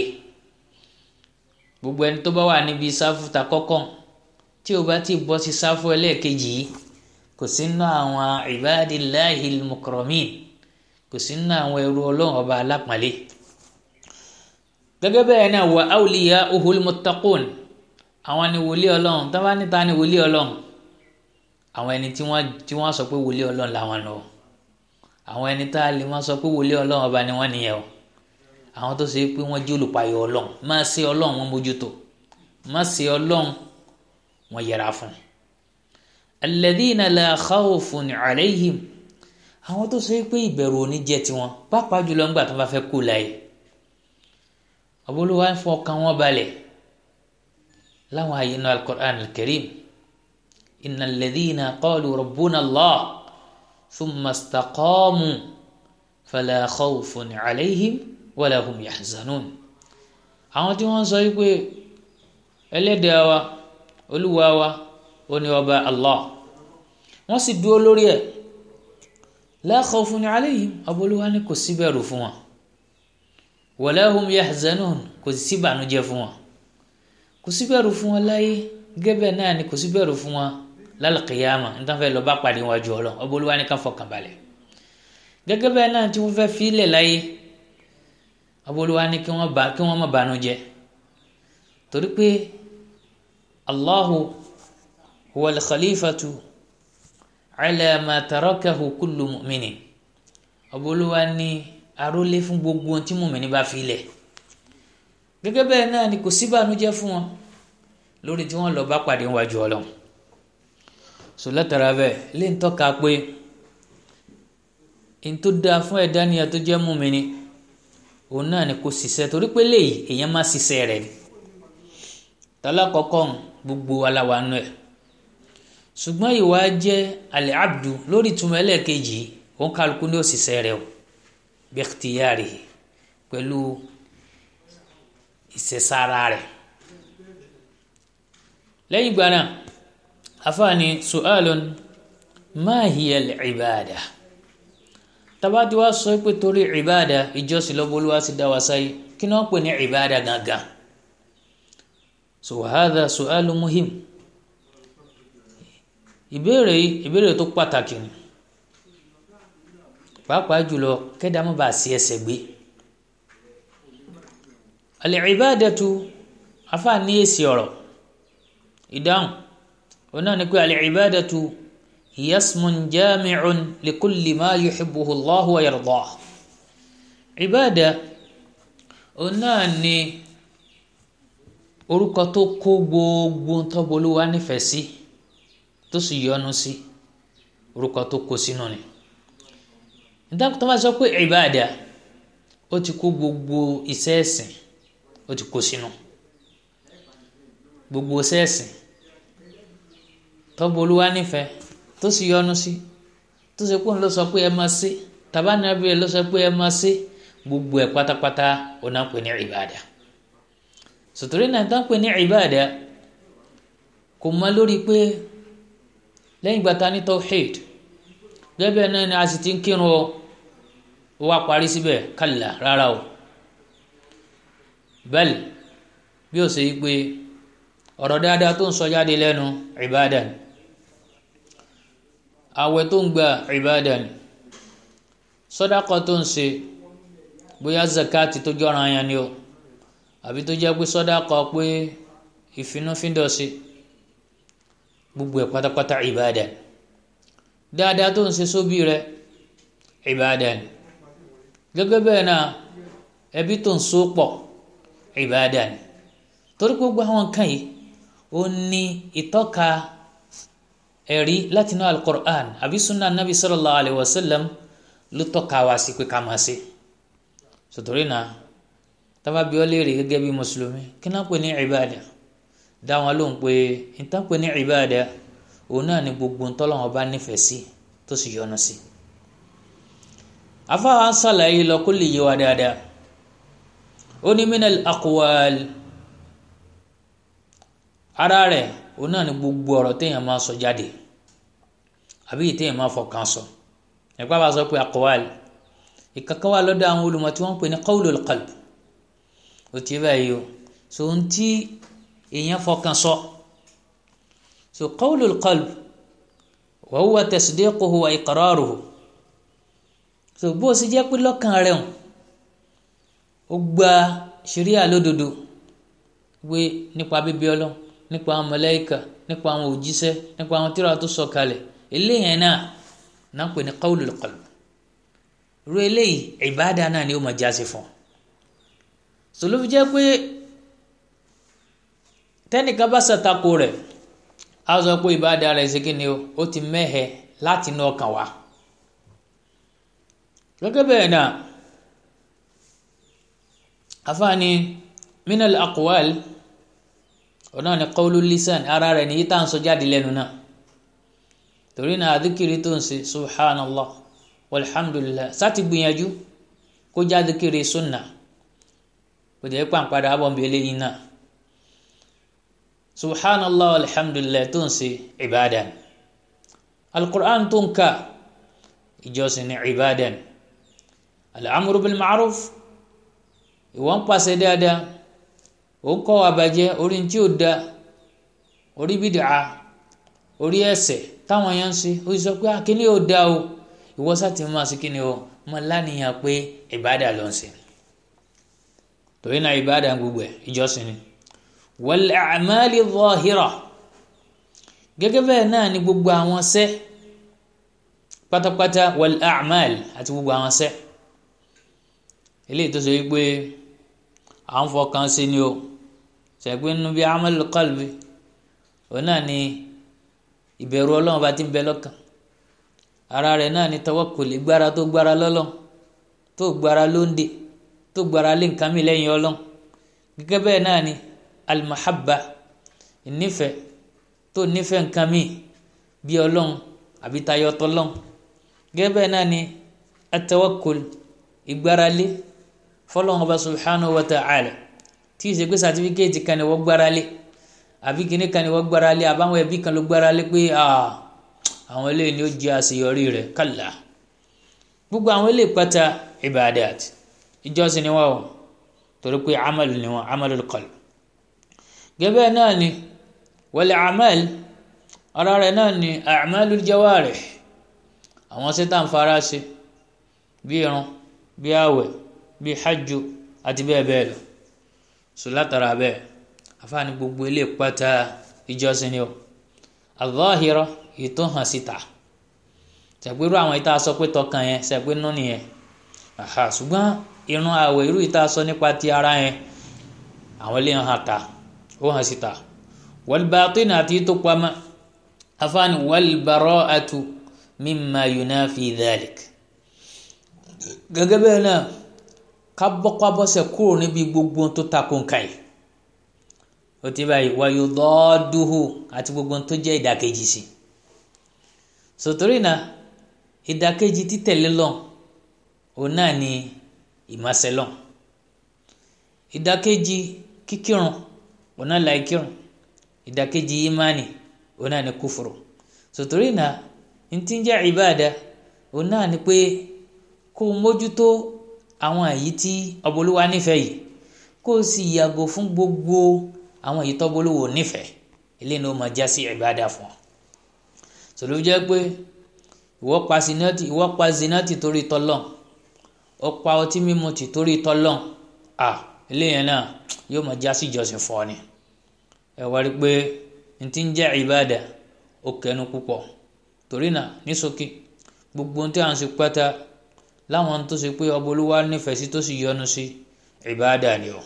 gbogbo ẹni tó bá wà níbi sáfù ta kọ́kọ́ tí o bá ti bọ́ sí sáfù ẹlẹ́ẹ̀kejì yìí kò sí nínú àwọn ibadillahi al-mukramin kò sí nínú àwọn ẹrú ọlọ́run ọba alápọ̀nlé gẹ́gẹ́ bẹ́ẹ̀ náà wà awliya'uhul muttaqun àwọn ni wòlíì ọlọ́run tó bá níta ni wòlíì ọlọ́run àwọn ẹni tí wọ́n tí wọ́n sọ pé wòlíì ọlọ́run làwọn lọ àwọn ẹni tá a lè máa sọ pé wòlíì ọlọ́run ọba ni wọ́n nìyẹn o àwọn tó ṣe pé wọ́n jẹ́ olùpayọ̀ ọlọ́run má ṣe ọlọ́run wọn mójútó má ṣe ọlọ́run wọn yẹra fún alladhina la khawfun alayhim àwọn tó ṣe pé ìbẹ̀rù òní jẹ́ tiwọn pàápàá jùlọ ńgbà tó bá fẹ́ kú láyé ọbọlúwa ń fọkàn wọn balẹ̀ láwọn àyè inú al-Qur'an al-Karim inna alladhina qalu rabbuna Allah thumma istaqamu fala khawfun alayhim wala hum yahzanun àwọn tí wọ́n sọ wípé ẹlẹ́dàá wa olúwa wa ó ní ọba Allah wọ́n sì dúró lórí ẹ̀ la khawfun alayhim ọbọlúwa ní kò sí bẹ̀rù fún wọn wala hum yahzanun kò sí ìbànújẹ́ fún wọn kò sí bẹ̀rù fún wọn láyé gẹ́gẹ́ náà ni kò sí bẹ̀rù fún wọn lálùkìyàmà nítorí fẹ́ lọ bá pàdé wájú ọlọ́ ọbọlúwa ní ká fọkàn balẹ̀ gẹ́gẹ́ bẹ́ẹ̀ náà tí wọ́n fẹ́ filẹ̀ láyé ọbọlúwa ní kí wọ́n bá kí wọ́n má bànújẹ́ torí pé Allahu huwa al-khalifatu ala ma tarakahu kullu mu'minin ọbọlúwa ní arólé fún gbogbo ohun tí mùmíní bá filẹ̀ gẹ́gẹ́ bẹ́ẹ̀ náà ni kò sí bànújẹ́ fún wọn lórí tí wọ́n lọ bá pàdé wájú ọlọ́run so látara bẹ́ẹ̀ lè ń tọ́ka pé n tó dáa fún ẹ̀dá nìyà tó jẹ́ mùmíní òun náà ni kò ṣiṣẹ́ torí pé léyìí èèyàn má ṣiṣẹ́ rẹ̀ ni tálá kọ́kọ́ gbogbo aláwa nù ẹ̀ ṣùgbọ́n ìwà jẹ́ alẹ́ abdu lórí ìtumọ̀ ẹlẹ́ẹ̀kejì òun kálukú ní òṣìṣẹ́ rẹ̀ o bẹ́ẹ̀tìyàrì pẹ̀lú ìṣẹ̀sára rẹ̀ lẹ́yìn ìgbà náà afaani su'alun ma hiya al-ibada tabati wa sọ pé torí ibada ìjọsìn lọ́bọ̀lúwa sì dá wa sáyé kí ni wọ́n pè ní ibada gangan so hadha su'alun muhim ìbéèrè yìí ìbéèrè tó pàtàkì ni pàápàá jùlọ kẹ́dá má bàa sí ẹsẹ̀ gbé al-ibadatu afaani èsì ọ̀rọ̀ ìdáhùn òun náà ni pé al-ibadatu hiya ismun jami'un likulli ma yuhibbuhu Allahu wa yardah ìbáàdà òun náà ni orúkọ tó kó gbogbo tọ́bolúwa nífẹ̀ẹ́ sí tó sì yọ́nú sí orúkọ tó kó sínú ni nítorí tó bá sọ pé ìbáàdà ó ti kó gbogbo iṣẹ́ ẹ̀sìn ó ti kó sínú gbogbo iṣẹ́ ẹ̀sìn tọ́bolúwa nífẹ̀ẹ́ tó sì yọ́nú sí tó ṣe pé òun ló sọ pé ẹ máa ṣe tàbá nàbí ẹ ló sọ pé ẹ máa ṣe gbogbo ẹ pátápátá òun náà pè ní ìbáàdà sòtòrí náà tán pè ní ìbáàdà kò mọ lórí pé lẹ́yìn ìgbà tá a ní tawhid gẹ́gẹ́ náà ni a sì ti ń kírun o ó wá parí síbẹ̀ kálá rárá o bẹ́ẹ̀ bí ó ṣe yí pé ọ̀rọ̀ dáadáa tó ń sọ jáde lẹ́nu ìbáàdà ni àwẹ̀ tó ń gba ìbáàdà ni sọ́dákọ̀ tó ń ṣe bóyá zakati tó jọra yẹn ni o àbí tó jẹ́ pé sọ́dákọ̀ pé ìfinúfíndọ̀ sí gbogbo ẹ̀ pátápátá ìbáàdà ni dáadáa tó ń ṣe sóbì rẹ ìbáàdà ni gẹ́gẹ́ bẹ́ẹ̀ náà ẹbí tó ń so pọ̀ ìbáàdà ni torí gbogbo àwọn nǹkan yìí ó ní ìtọ́ka ẹ̀rí látinú alukur'an àbí sunna nabi sallallahu alayhi wa sallam ló tọ́ka wá sí pé ká máa ṣe sòtòrí náà tábà bí ọ léèrè gẹ́gẹ́ bí mùsùlùmí kí náà pè ní ìbáàdà dá wọn lóhùn pé nǹkan pè ní ìbáàdà òun náà ni gbogbo ntọ́lọ́wọ́n bá nífẹ̀ẹ́ sí tó sì yọ́nú sí. afáwa ń sàlàyé lọ kó lè yé wa dáadáa ó ní minal aqwal ara rẹ̀ òun náà ni gbogbo ọ̀rọ̀ téèyàn máa sọ jáde àbí téèyàn máa fọkàn sọ ẹ̀pá bá sọ pé aqwal ìkankan wà lọ́dọ̀ àwọn olùmọ̀ tí wọ́n ń pè ní qawlul qalb ó ti báyìí o so ohun tí èèyàn fọkàn sọ so qawlul qalb wa huwa tasdiquhu wa iqraruhu so bó o sì jẹ́ pé lọ́kàn rẹ̀ hàn ó gba ṣẹ̀ríà lódodo wé nípa bíbí ọlọ́run nípa àwọn màláíkà nípa àwọn òjíṣẹ́ nípa àwọn tírà tó sọ kalẹ̀ eléyìí náà náà pè ní qawlul qalb ru eléyìí ìbáàdà náà ni ó máa jáse fún so ló fi jẹ́ pé tẹ́nìkan bá ṣàtakò rẹ̀ á sọ pé ìbáàdà rẹ̀ ṣe kí ni o ó ti mẹ́hẹ̀ láti inú ọkàn wá gẹ́gẹ́ bẹ́ẹ̀ náà afaani minal aqwal ọ̀nà ni qawlu lisan ara rẹ̀ nìyí tá à ń sọ jáde lẹ́nu náà torí náà àdìkiri tó ń ṣe subhanallah walhamdulillah sáti gbìyànjú kó jáde kiri sunna kò jẹ́ pàǹpadà abọ́nbélé yìí náà subhanallah walhamdulillah tó ń ṣe ibadan alqur'an tó ń ka ìjọsìn ní ibadan al'amuru bil ma'ruf ìwọ́n pàṣẹ dáadáa ó ń kọ́ àbàjẹ́ orí tí ó da orí bídà orí ẹ̀ṣẹ̀ táwọn yẹn ń ṣe ó sọ pé akíní ò da o ìwọ sáti máa ṣe kíni o mọ lánìyàn pé ìbádà ló ń ṣe torí náà ìbádà gbogbo ẹ̀ ìjọsìn ni wal a'mali zahira gẹ́gẹ́ bẹ́ẹ̀ náà ni gbogbo àwọn ṣẹ́ pátápátá wal a'mal àti gbogbo àwọn ṣẹ́ eléyìí tó ṣe wípé à ń fọkàn sí ni o ṣẹ̀gbẹ́ nínú bí amalul qalbi òun náà ni ìbẹ̀rù ọlọ́run bá ti ń bẹ lọ́kàn ara rẹ̀ náà ni tawakkul gbára tó gbára lọ́lọ́run tó gbára lóńdè tó gbára lé nǹkan mi lẹ́yìn ọlọ́run gẹ́gẹ́ bẹ́ẹ̀ náà ni almahabba ìnífẹ̀ẹ́ tó nífẹ̀ẹ́ nǹkan mi bí ọlọ́run àbí tayọ tọlọ́run gẹ́gẹ́ bẹ́ẹ̀ náà ni atawakkul ìgbáralé fọlọ́run ọba subhanahu wa ta'ala tí ì ṣe pé sàtífíkẹ́ẹ̀tì kan ni wọ́n gbáralé àbí kíní kan ni wọ́n gbáralé àbáwọn ẹbí kan ló gbáralé pé àwọn eléyìí ni ó jẹ́ àṣeyọrí rẹ̀ kàlà gbogbo àwọn eléyìí pátá ibadat ìjọsìn ni wọ́n o torí pé amalu ni wọ́n amalul qalb gẹ́gẹ́ náà ni wal amal ara rẹ̀ náà ni a'malul jawarih àwọn sẹ́tàn fara ṣe bí irun bí àwẹ̀ bí hajju àti bẹ́ẹ̀ bẹ́ẹ̀ lọ sọ látara bẹ́ẹ̀ àfààní gbogbo ilé pátá ìjọsìn ni o al-zahira èyí tó hàn síta ṣàpérò àwọn ìta sọ pé tọkàn yẹn ṣàpé nú nìyẹn àhà ṣùgbọ́n irun àwẹ̀ irú ìta sọ nípa ti ara yẹn àwọn ilé hàn ta ó hàn síta wal batin àti tó pamọ́ afáàní wal bara'atu mimma yunafi dhalik gẹ́gẹ́ bẹ́ẹ̀ náà ká bọ́kwábọ́sẹ̀ kúrò níbi gbogbo tó takò nǹka yìí ó ti báyìí wáyé dọ́ọ́dúhù àti gbogbo tó jẹ́ ìdàkejì sí sòtórì náà ìdàkejì títẹ̀lé lọ òun náà ni ìmọ̀sẹ̀lọ̀ ìdàkejì kíkírun òun náà láì kírun ìdàkejì ìmánì òun náà ni kúfùrù sòtórì náà ntí ń jẹ́ ìbáàdà òun náà ni pé kó o mójútó àwọn èyí tí ọbọlúwa nífẹ̀ẹ́ yìí kó o sì yàgò fún gbogbo àwọn èyí tọ́bọlúwo nífẹ̀ẹ́ eléyìí ló máa já sí ìbáàdà fún ọ sọlọ jẹ́ pé ìwọ pa zinati ìwọ pa zinati torí tọlọ ó pa ọtí mímu tì torí tọlọ à eléyìí náà yóò máa já sí ìjọsìn fún ọ ni ẹ wá rí i pé n ti ń jẹ́ ìbáàdà ó kẹnu púpọ̀ torí náà ní ṣókí gbogbo ohun tí à ń ṣe pátá láwọn tó ṣe pé ọba olúwa nífẹ̀ẹ́ sí tó sì yọ́nú sí ìbáàdà ni o.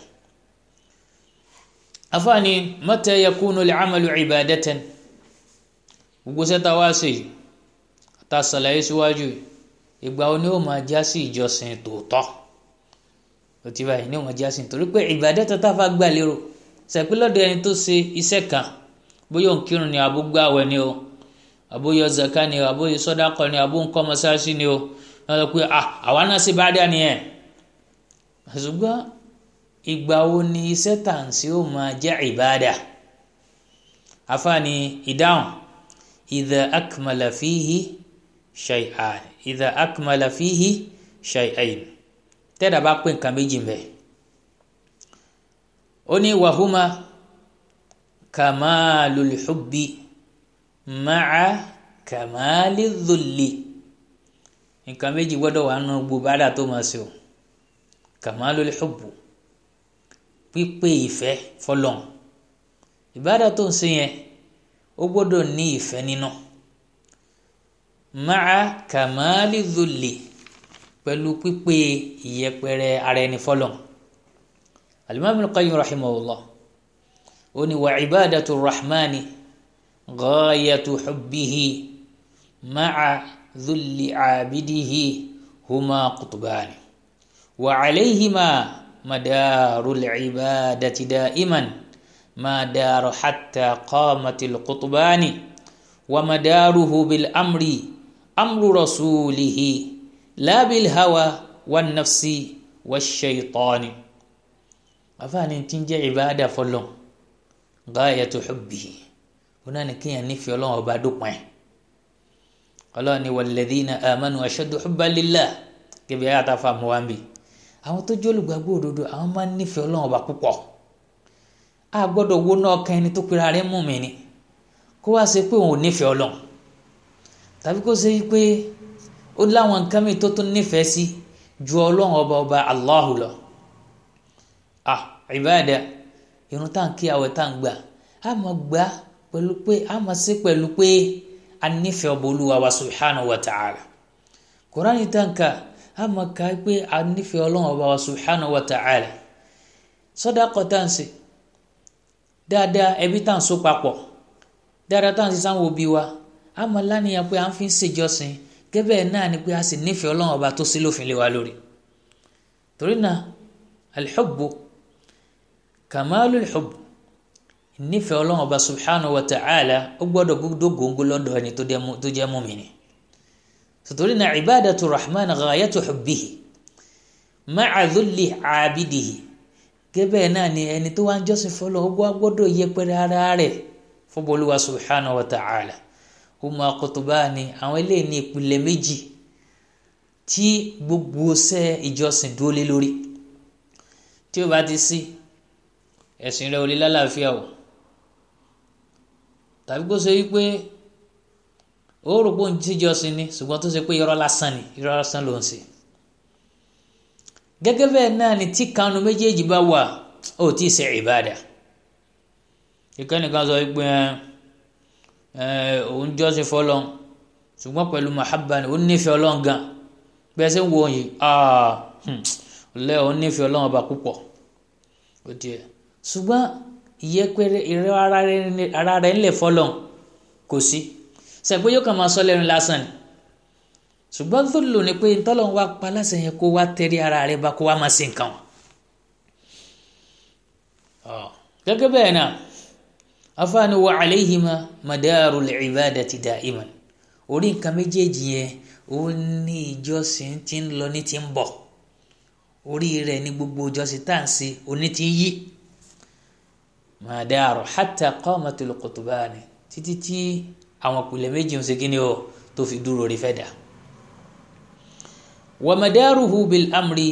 afaani mata yakunu al-amalu ibadatan gbogbo sẹ́ta wá sí i ta ṣàlàyé síwájú ìgbà wo ni ó máa já sí ìjọsìn tòótọ́ ó ti báyìí ni ó máa já sí nítorí pé ibadatan tá a fa gbà lérò ṣàpé lọ́dọ̀ ẹni tó ṣe iṣẹ́ kan bóyá òun kírun ni àbúgbàwẹ̀ ni o àbóyọ zaka ni o àbóyọ sọdakọ ni àbó nǹkan mọ́sáàsì ni o wọ́n sọ pé àwa náà ṣe bá dá nìyẹn ṣùgbọ́n ìgbà wo ni iṣẹ́ tàǹsí ó máa jẹ́ ìbáàdà afaani ìdáhùn idha akmala fihi shay'an idha akmala fihi shay'ain tẹ́lẹ̀ bá pé nǹkan méjì mbẹ́ ó ní wàhùmá kamalul hubbi ma'a kamali dhulli nǹkan méjì gbọ́dọ̀ wà nù gbogbo bàdà tó máa ṣe o kamalul hubbu pípé ìfẹ́ fọlọ́n ìbádà tó ń ṣe yẹn ó gbọ́dọ̀ ní ìfẹ́ nínú ma'a kamali dhulli pẹ̀lú pípé ìyẹpẹrẹ ara ẹni fọlọ́n alimami al-Qayyim rahimahullah ó ní wa ibadatu rahmani ghayatu hubbihi ma'a dhulli abidihi huma qutbani wa alayhima madaru al-ibadati da'iman ما دار حتى قامت القطبان ومداره بالأمر أمر رسوله لا بالهوى والنفس والشيطان أفاني تنجي عبادة فلون غاية حبه هنا نكي نفي الله وبعدك معه قال والذين آمنوا أشد حبا لله كيف يعتفهم وامبي àwọn tó jẹ́ olùgbàgbọ́ òdodo àwọn máa ń nífẹ̀ẹ́ ọlọ́run ọba púpọ̀ a gbọ́dọ̀ wo náà kan ẹni tó pera rẹ̀ mú mi ni kó wá ṣe pé òun ò nífẹ̀ẹ́ ọlọ́run tàbí kó ṣe pé ó láwọn nǹkan mi tó tún nífẹ̀ẹ́ sí ju ọlọ́run ọba ọba Allahu lọ ah ìbáàdà irun tá à ń kí àwẹ̀ tá à ń gbà á mọ̀ gbà pẹ̀lú pé á mọ̀ sí pẹ̀lú pé a nífẹ̀ẹ́ ọba olúwa wa subhanahu wa ta'ala kùránì tá à ń kà á mọ̀ ká pé a nífẹ̀ẹ́ ọlọ́run ọba wa subhanahu wa ta'ala sàdákà tá à ń ṣe dáadáa ẹbí tá à ń so papọ̀ dáadáa tá à ń ṣe sáwọn òbí wa a mọ̀ lánìyàn pé à ń fi ń ṣèjọsìn gẹ́gẹ́ náà ni pé a sì nífẹ̀ẹ́ ọlọ́run ọba tó sí lófin lé wa lórí torí náà alḥubbu kàmáàlú alḥubbu nífẹ̀ẹ́ ọlọ́run ọba subhanahu wa ta'ala ó gbọ́dọ̀ gbọ́dọ̀ góńgó lọ́dọ̀ ẹni tó jẹ́ mùmínì torí náà ibadatu rahman ghayatu hubbihi ma'a dhulli abidihi gẹ́bẹ̀ náà ni ẹni tó wá ń jọ́sìn fọlọ́ ó gbọ́dọ̀ yẹpẹrẹ ara rẹ̀ fọbọlúwa subhanahu wa ta'ala huma qutbani àwọn eléyìí ní ìpìlẹ̀ méjì tí gbogbo ṣẹ́ ìjọsìn dúró lé lórí tí ó bá ti sí ẹ̀sìn rẹ̀ ò lè lálàáfíà o tàbí kó ṣe wípé ó rò pé òun tíjọsìn ni ṣùgbọ́n tó ṣe pé irọ́ lásán ni irọ́ lásán ló ń ṣe gẹ́gẹ́ bẹ́ẹ̀ náà ni tí kanu méjèèjì bá wà ó tí ì ṣe ìbáàdà ìkànnì kan sọ pé òun jọ́sìn fọlọ́n ṣùgbọ́n pẹ̀lú mahabba ni ó nífẹ̀ẹ́ ọlọ́run gan bẹ́ẹ̀ sẹ́ ń wo yìí lẹ́ òun nífẹ̀ẹ́ ọlọ́run ọba púpọ̀ ó tiẹ̀ ṣùgbọ́n ìyẹ́pẹ̀rẹ̀ ìrẹ́ ara rẹ̀ ńlẹ̀ fọlọ́n kò sí sẹ́gbẹ́ yóò kàn máa sọ lẹ́nu lásán ni ṣùgbọ́n tó lò ní pé ntọ́lọ́run wá pa lásán yẹn kó wá tẹ̀rí ara rẹ̀ bá kó wá máa ṣe nǹkan wọn. gẹ́gẹ́ bẹ́ẹ̀ náà afaani wa alayhima madaru al-ibadati da'iman orí nǹkan méjèèjì yẹn ó ní ìjọsìn tí ń lọ ní ti ń bọ̀ orí rẹ̀ ní gbogbo ìjọsìn tá à ń ṣe oní ti ń yí madaru hatta qamatul qutbani títí tí àwọn ìpìlẹ̀ méjì ń ṣe kí ni o tó fi dúró rí fẹ́ dà wa madaruhu bil amri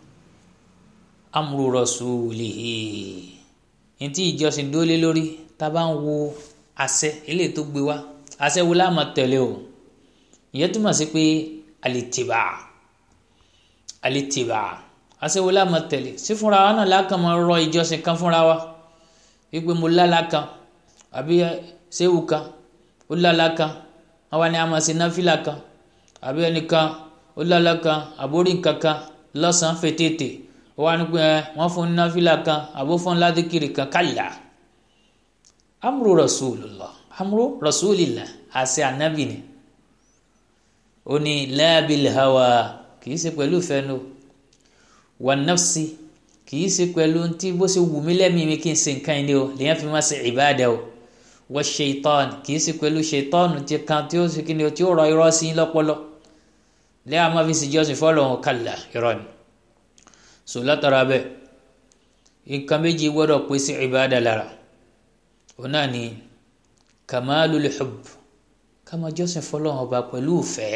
amru rasulihi ntí ìjọsìn dólé lórí tá a bá ń wo àṣẹ eléyìí tó gbé wá àṣẹ wo láàmà tẹ̀lé o ìyẹn túmọ̀ sí pé alìtìbà alìtìbà àṣẹ wo láàmà tẹ̀lé sí fúnra wa náà lákàn máa rọ ìjọsìn kan fúnra wa wípé mo lálá kan àbí séwù kan ó lálá kan àwa ni a máa ṣe náfìlà kan àbí ẹnìkan ó lálá kan àbórí nǹkan kan lọ́sàn-án fètètè wọ́n á ní pé wọ́n fún náfìlà kan àbó fún ládìkìrì kan kálá amúrò rasulillah amúrò rasulillah àṣẹ ànábì ni ó ní lábìl hawa kì í ṣe pẹ̀lú fẹ́nu wà nafsi kì í ṣe pẹ̀lú tí bó ṣe wù mí lẹ́mìí mi kí n ṣe nǹkan ẹni o lèyàn fi máa ṣe ìbáàdà o wà ṣèitán kì í ṣe pẹ̀lú ṣèitán tí kan tí ó ṣe kí ni o tí ó rọ irọ́ sí lọ́pọlọ lẹ́yìn àmọ́ fi ṣèjọ́sìn fọ́lọ́hún kálá irọ́ ni so látara bẹ́ẹ̀ nǹkan méjì gbọ́dọ̀ pé sí ìbáàdà lára òun náà ni kamalul hubb kama jọ́sìn fọlọ́run ọba pẹ̀lú ìfẹ́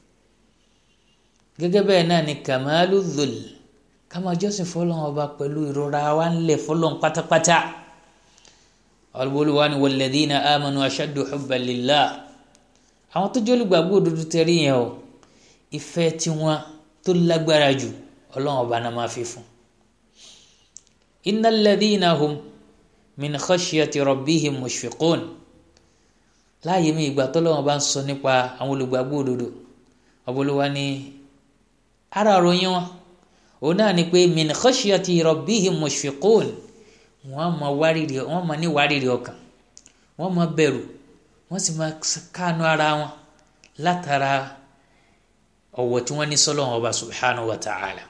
gẹ́gẹ́ bẹ́ẹ̀ náà ni kamalu dhul kama jọ́sìn fọlọ́run ọba pẹ̀lú ìrora wa ńlẹ̀ fọlọ́run pátápátá olùwà ni walladhina amanu ashaddu hubban lillah àwọn tó jẹ́ olùgbàgbọ́ òdodo tẹ̀rí yẹn o ìfẹ́ tiwọn tó lágbára jù ọlọ́run ọba náà máa fi fún innal ladhina hum min khashyati rabbihim mushfiqun láàyè mi ìgbà tọ́lọ́wọ́n bá ń sọ nípa àwọn olùgbàgbọ́ òdodo ọbọlúwa ní ara ròyìn wọn òun náà ni pé min khashyati rabbihim mushfiqun wọ́n máa wárìrì wọ́n máa ní wárìrì ọkàn wọ́n máa bẹ̀rù wọ́n sì máa káànú ara wọn látara ọ̀wọ̀ tí wọ́n ní sọ́lọ́wọ́n ọba subhanahu wa ta'ala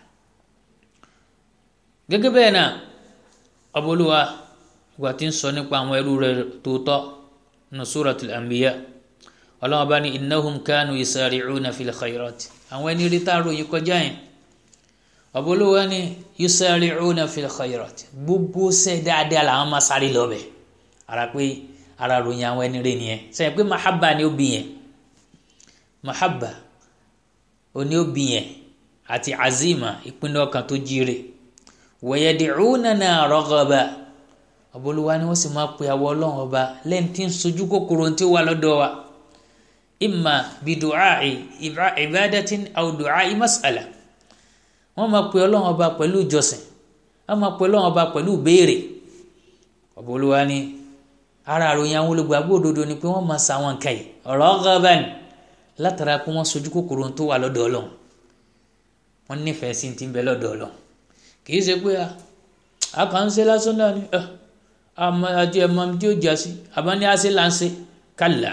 gẹ́gẹ́ bẹ́ẹ̀ náà ọbọlúwa ìgbà tí ń sọ nípa àwọn ẹrú rẹ̀ tòótọ́ nínú suratul anbiya ọlọ́wọ́n bá ní innahum kanu yusari'una fil khayrat àwọn ẹni rí tá a ròyìn kọjá yẹn ọ̀bọ̀lówó ni yusari'una fil khayrat gbogbo ṣe dáadáa làwọn máa sáré lọ́bẹ̀ ara pé ara ròyìn àwọn ẹni rí nìyẹn sẹ́yìn pé mahabba ni ó bí yẹn mahabba ó ní ó bí yẹn àti azima ìpinnu ọkàn tó jíire wa yad'unana raghaba ọbọlúwa ni wọ́n sì máa pe àwọn Ọlọ́run ọba lẹ́yìn tí ń sojú kòkòrò tí ó wà lọ́dọ̀ wa imma bi du'a'i ibadatin aw du'a'i mas'ala wọ́n máa pe Ọlọ́run ọba pẹ̀lú ìjọsìn wọ́n máa pe Ọlọ́run ọba pẹ̀lú ìbéèrè ọbọlúwa ni ara àròyìn àwọn olùgbàgbọ́ òdodo ni pé wọ́n máa sa àwọn nǹkan yìí raghaban látara pé wọ́n sojú kòkòrò tó wà lọ́dọ̀ Ọlọ́run wọ́n nífẹ̀ẹ́ sí ti ń bẹ lọ́dọ̀ Ọlọ́run kì í ṣe pé a kàn ń ṣe lásán náà ni àmọ́ àti ẹmọ tí ó jásí àbáni àṣẹ là ń ṣe kálá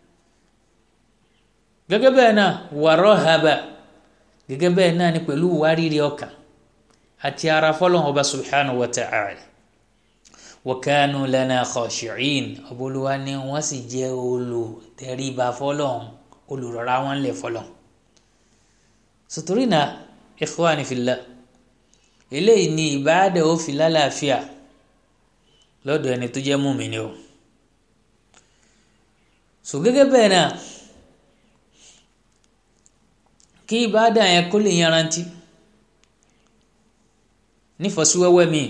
gẹ́gẹ́ bẹ́ẹ̀ náà wàrọ̀ haba gẹ́gẹ́ bẹ́ẹ̀ náà ni pẹ̀lú wárìrì ọkàn àti ara fọlọ́n ọba subhanahu wa ta'ala wa kanu lana khashi'in ọbọlúwa ni wọ́n sì jẹ́ olùtẹríba fọlọ́n olùrọ̀ra wọn lẹ̀ fọlọ́n sotorina ikhwani fillah eléyìí ni ìbáàdà ó fi lálàáfíà lọ́dọ̀ ẹni tó jẹ́ mùmíní o so gẹ́gẹ́ bẹ́ẹ̀ náà kí ìbáàdà yẹn kó lè yanrantí nífọ̀síwẹ́wẹ́ mi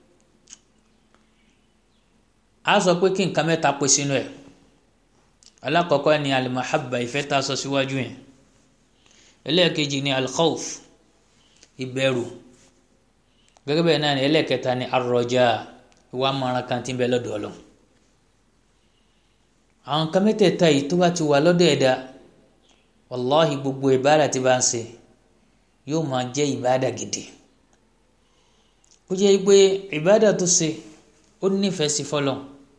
a sọ pé kí nǹkan mẹ́ta pé sínú ẹ̀ alákọ̀ọ́kọ́ ni alimahabba ìfẹ́ tá a sọ síwájú yẹn ẹlẹ́ẹ̀kejì ni alkhawf ìbẹ̀rù gẹ́gẹ́ bẹ́ẹ̀ náà ni ẹlẹ́ẹ̀kẹta ni arọjà ìwà mọ̀ràn kan tí ń bẹ lọ́dọ̀ ọlọ́ àwọn nǹkan mẹ́tẹ̀ẹ̀ta yìí tó bá ti wà lọ́dọ̀ ẹ̀dá wàláhì gbogbo ìbáàdà tí bá ń ṣe yóò máa jẹ́ ìbáàdà gidi kó jẹ́ pé ìbáàdà tó ṣe ó nífẹ̀ẹ́ sí fọlọ́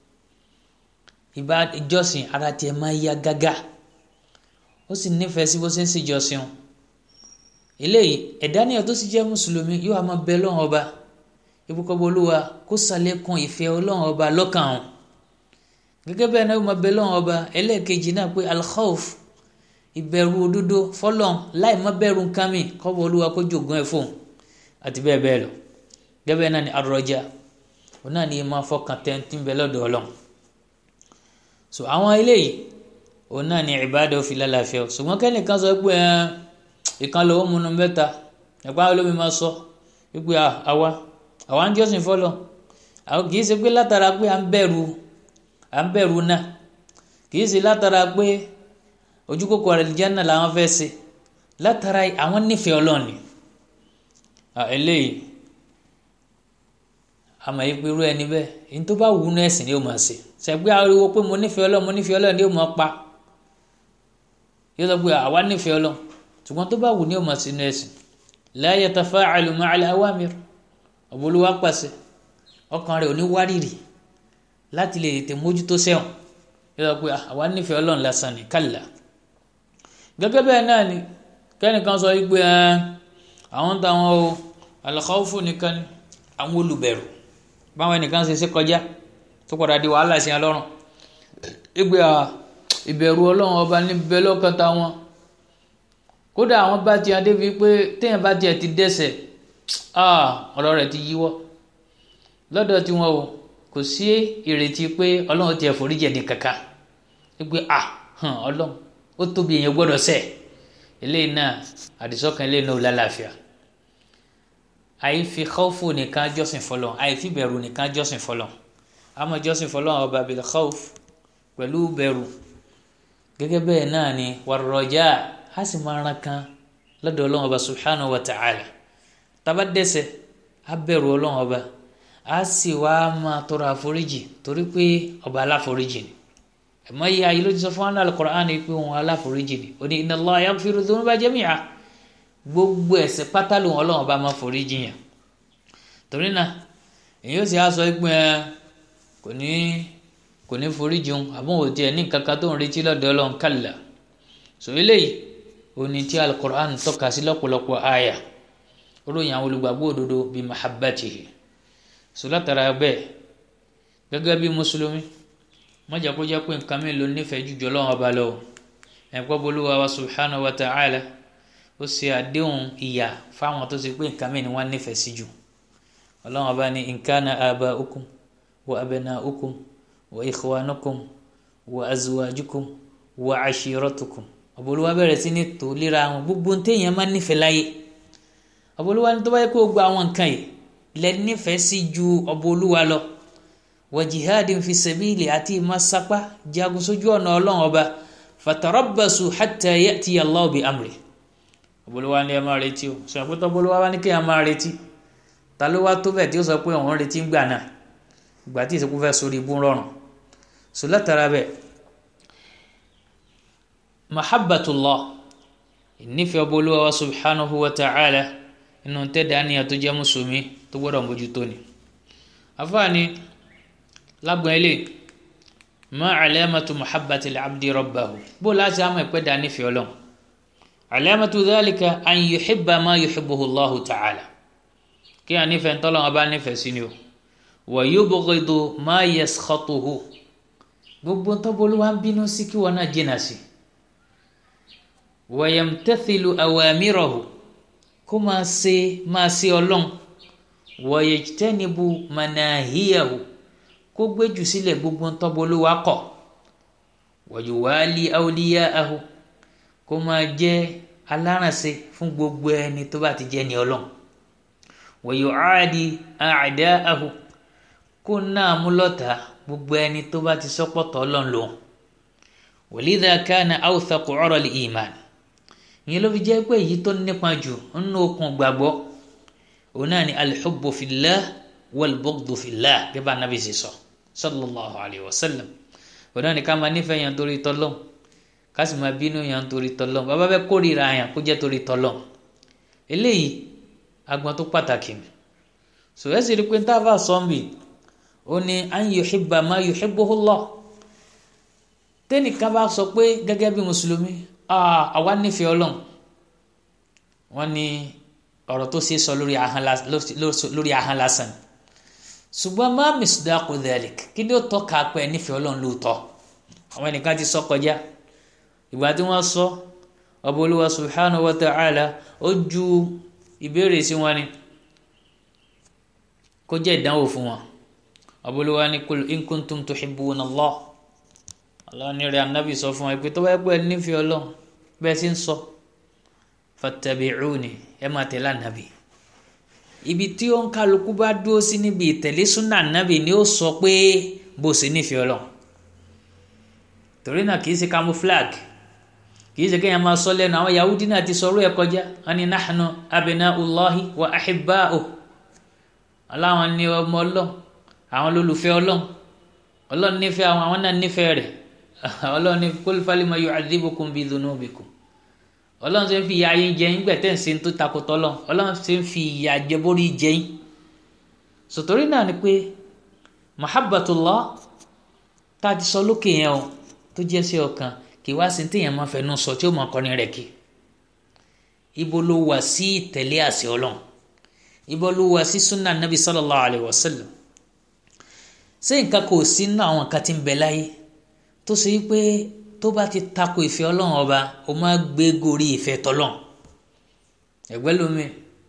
ìjọsìn ara tiẹ̀ máa ya gágá ó sì nífẹ̀ẹ́ sí bó ṣe ń ṣèjọsìn eléyìí ẹ̀dá níyàn tó sì jẹ́ mùsùlùmí yóò máa bẹ lọ́wọ́n ọba ibùkọ́bọ̀ olúwa kó ṣàlékún ìfẹ́ ọlọ́run ọba lọ́kàn ọ̀hún gẹ́gẹ́ bẹ́ẹ̀ náà máa bẹ lọ́wọ́n ọba ẹlẹ́ẹ̀kejì náà pé alkhawf ìbẹ̀rù òdodo fọlọ́n láì má bẹ̀rù nǹkan mi kọ́bọ̀ olúwa kó jogún ẹ̀ fóun àti bẹ́ẹ̀ bẹ́ẹ̀ lọ gẹ́gẹ́ bẹ́ẹ̀ náà ni arọjà òun náà ni ẹ máa fọkàn tẹ́ntì ń bẹ lọ́dọ̀ ọlọ́run so àwọn eléyìí òun náà ni ìbáàdà òfin lálàáfíà ṣùgbọ́n kẹ́nìkan sọ pé ìkan lọ́wọ́ múnú mẹ́ta ẹ̀pá olómi máa sọ wípé àwa àwa ń jọ́sìn fọlọ́ àwọn kì í ṣe pé látara pé à ń bẹ̀rù à ń bẹ̀rù náà kì í ṣe látara pé ojú kòkò àlìjánnà làwọn fẹ́ ṣe látara àwọn nífẹ̀ẹ́ ọlọ́run ni eléyìí àmọ́ yìí pé irú ẹni bẹ́ẹ̀ èyí tó bá wù ú ní ẹ̀sìn ni yóò máa ṣe ṣẹ̀gbẹ́ ariwo pé mo nífẹ̀ẹ́ ọlọ́run mo nífẹ̀ẹ́ ọlọ́run ni yóò máa pa yóò sọ pé àwa nífẹ̀ẹ́ ọlọ́run ṣùgbọ́n tó bá wù ní yóò máa ṣe ní ẹ̀sìn la yatafa'alu ma'al awamir ọ̀bọ̀lúwa pàṣẹ ọkàn rẹ̀ ò ní wárìrì láti lè tètè mójútó sẹ́wọ̀n yóò sọ pé àwa nífẹ̀ẹ́ ọlọ́run lásán ni kálá gẹ́gẹ́ bẹ́ẹ̀ náà ni kẹ́nìkan sọ wípé àwọn táwọn o al-khawfu nìkan ni àwọn olùbẹ̀rù báwọn ẹnìkan ṣe ṣe kọjá tó padà di wàhálà sí ọlọ́run ìgbé ìbẹ̀rù ọlọ́run ọba níbẹ̀ lọ́kàn táwọn kódà àwọn bá ti adé fi pé téèyàn bá tiẹ̀ ti dẹ́ṣẹ̀ ọ̀rọ̀ rẹ̀ ti yíwọ́ lọ́dọ̀ tiwọn o kò sí ìrètí pé ọlọ́run tiẹ̀ foríjì ẹni kankan ìgbé ọlọ́run ó tóbi èèyàn gbọ́dọ̀ ṣẹ̀ eléyìí náà àdìsọ́kàn eléyìí náà ò lálàáfíà àìfi khawfu nìkan jọ́sìn fọlọ́ àìfi bẹ̀rù nìkan jọ́sìn fọlọ́ àmọ́ jọ́sìn fọlọ́ ọba bil khawf pẹ̀lú bẹ̀rù gẹ́gẹ́ bẹ́ẹ̀ náà ni warraja a sì máa ran kan lọ́dọ̀ ọlọ́run ọba subhanahu wa ta'ala tába dẹ́ṣẹ̀ a bẹ̀rù ọlọ́run ọba a sì wá máa tọrọ àforíjì torí pé ọba aláforíjì ni ẹ̀mọ́ yìí ayé ló ti sọ fún wa náà Qur'an ni pé òun aláforíjì ni ó ní inna Allah yaghfiru dhunuba jami'a gbogbo ẹ̀ṣẹ̀ pátá lòun ọlọ́run ọba máa foríjì yàn torí náà èyí ó sì á sọ pé kò ní kò ní foríjì òun àbọ̀n ò tiẹ̀ ní kankan tó ń retí lọ́dọ̀ ọlọ́run kàlà sọ eléyìí òní tí al-Qur'an tọ́ka sí lọ́pọ̀lọpọ̀ àyà ròyìn àwọn olùgbàgbọ́ òdodo bíi mahabbatihi sọ látara bẹ́ẹ̀ gẹ́gẹ́ bí mùsùlùmí mọ́jà kó jẹ́ pé nǹkan mi ló nífẹ̀ẹ́ jùjọ lọ́wọ́ ọba lọ ẹ̀kọ́ bolúwa wa subhanahu wa ta'ala ó ṣe àdéhùn ìyà fáwọn tó ṣe pé nǹkan mi ni wọ́n nífẹ̀ẹ́ sí jù ọlọ́run ọba ní in kana aba'ukum wa abna'ukum wa ikhwanukum wa azwajukum wa ashiratukum ọ̀bọ̀lúwa bẹ̀rẹ̀ sí ní tò léra àwọn gbogbo téèyàn máa nífẹ̀ẹ́ láyé ọ̀bọ̀lúwa ní tó bá yẹ kó gba àwọn nǹkan yìí lẹ nífẹ̀ẹ́ sí ju ọ̀bọ̀lúwa lọ wa jihadin fi sabili àti ìmásapá jagun sójú ọ̀nà ọlọ́run ọba fatarabbasu hatta ya'ti Allahu bi amri ọ̀bọ̀lúwa ní ẹ máa retí o sọ pé tọ́bọ̀lúwa wá ní kí ẹ máa retí ta ló wá tó bẹ̀ tí ó sọ pé òun retí ń gbà náà ìgbà tí ìsìnkú fẹ́ sórí ibú rọrùn sọ látara bẹ́ẹ̀ mahabbatullah ìnífẹ̀ẹ́ ọba olúwa wa subhanahu wa ta'ala inú tẹ́lẹ̀ àníyàn tó jẹ́ mùsùlùmí tó gbọ́dọ̀ mójútó ni afaani lágbọ̀n ilé ma alamatu mahabbati al-abdi rabbahu bó láti àmọ́ ìpẹ́ dá nífẹ̀ẹ́ ọlọ́run alamatu dhalika an yuhibba ma yuhibbuhu allahu ta'ala kí a nífẹ̀ẹ́ ntọ́lọ́wọ́n bá nífẹ̀ẹ́ sí ni o wa yubghidu ma yaskhatuhu gbogbo ntọ́bọ̀lúwa ń bínú sí kí wọn náà jìnnà sí wa yamtathilu awamirahu kó máa ṣe máa ṣe ọlọ́run wa yajtanibu manahiyahu kó gbéjù sílẹ̀ gbogbo ntọ́bọ̀lúwa kọ̀ wa yuwali awliya'ahu kó máa jẹ́ alárànṣe fún gbogbo ẹni tó bá ti jẹ́ ni ọlọ́run wòyùcáàdì àdáàhù kó náà mú lọ́tà gbogbo ẹni tó bá ti sọ́pọ̀tọ̀ ọlọ́run lò wòlídà kánà awùsàkù ọ̀rọ̀ lè ìmàn ìyẹn ló fi jẹ́ pé èyí tó nípa jù nínú okùn gbàgbọ́ òun náà ni alḥubbu fillah wàlbọ́gdù fillah bí bá nàbí sì sọ sallallahu alayhi wa sallam òun náà ní ká máa nífẹ̀ẹ́ yàn torí tọ́lọ́n ká sì máa bínú yàn torí tọ́lọ́n bàbá fẹ́ kórìíra yàn kó jẹ́ torí tọ́lọ́n eléyìí agbọn tó pàtàkì ni so ẹ sì rí pé táàbà sọ́ọ̀mì ó ní an yuhibba ma yuhibbuhu Allah tẹ́nìkan bá sọ pé gẹ́gẹ́ bí mùsùlùmí àwa nífẹ̀ẹ́ ọlọ́run wọ́n ní ọ̀rọ̀ tó ṣe sọ lórí ahọ́n lásán ṣùgbọ́n má misdaqu dhalik kí ni ó tọ́ka pé nífẹ̀ẹ́ ọlọ́run lóòótọ́ àwọn ẹnìkan ti sọ kọjá ìgbà tí wọ́n sọ ọba olúwa subhanahu wa ta'ala ó ju ìbéèrè sí wọn ni kó jẹ́ ìdánwò fún wọn ọba olúwa ní kul in kuntum tuhibbuna Allah Allah ní rẹ̀ anábì sọ fún wọn pé tó bá pẹ́ nífẹ̀ẹ́ ọlọ́run bẹ́ẹ̀ sì ń sọ fattabi'uni ẹ máa tẹ̀lé ànábì ibi tí ó ń kálukú bá dúró sí níbi ìtẹ̀lé súnà ànábì ni ó sọ pé bó ṣe nífẹ̀ẹ́ ọlọ́run torí náà kìí ṣe camouflage kìí ṣe kéèyàn máa sọ lẹ́nu àwọn yahudi náà ti sọ̀rọ̀ ẹ̀ kọjá wọn ni nahnu abnaullahi wa ahibba'uh aláwọn ní ọmọ ọlọ́run àwọn lólùfẹ́ ọlọ́run ọlọ́run nífẹ̀ẹ́ àwọn àwọn náà nífẹ̀ẹ́ rẹ̀ ọlọ́run ní kul falima yu'adhibukum bi dhunubikum ọlọ́run ṣe ń fi ìyà yín jẹ yín gbẹ̀tẹ́ ń ṣe tó takotọ́ lọ ọlọ́run ṣe ń fi ìyà jẹ borí jẹ yín sòtòrí náà ni pé mahabbatullah tá a ti sọ lókè yẹn o tó jẹ́ sí ọkàn kì í wá sí téèyàn máa fẹnu sọ tí ó máa kọrin rẹ̀ kí ibo ló wà sí ìtẹ̀lé àṣẹ ọlọ́run ibo ló wà sí sunnah nabi sallallahu alayhi wa sallam ṣé nǹkan kò sí nínú àwọn nǹkan tí ń bẹ láyé tó ṣe pé tó bá ti tako ìfẹ́ ọlọ́run ọba o máa gbé gorí ìfẹ́ tọ́lọ́run ẹ̀gbẹ́ lómi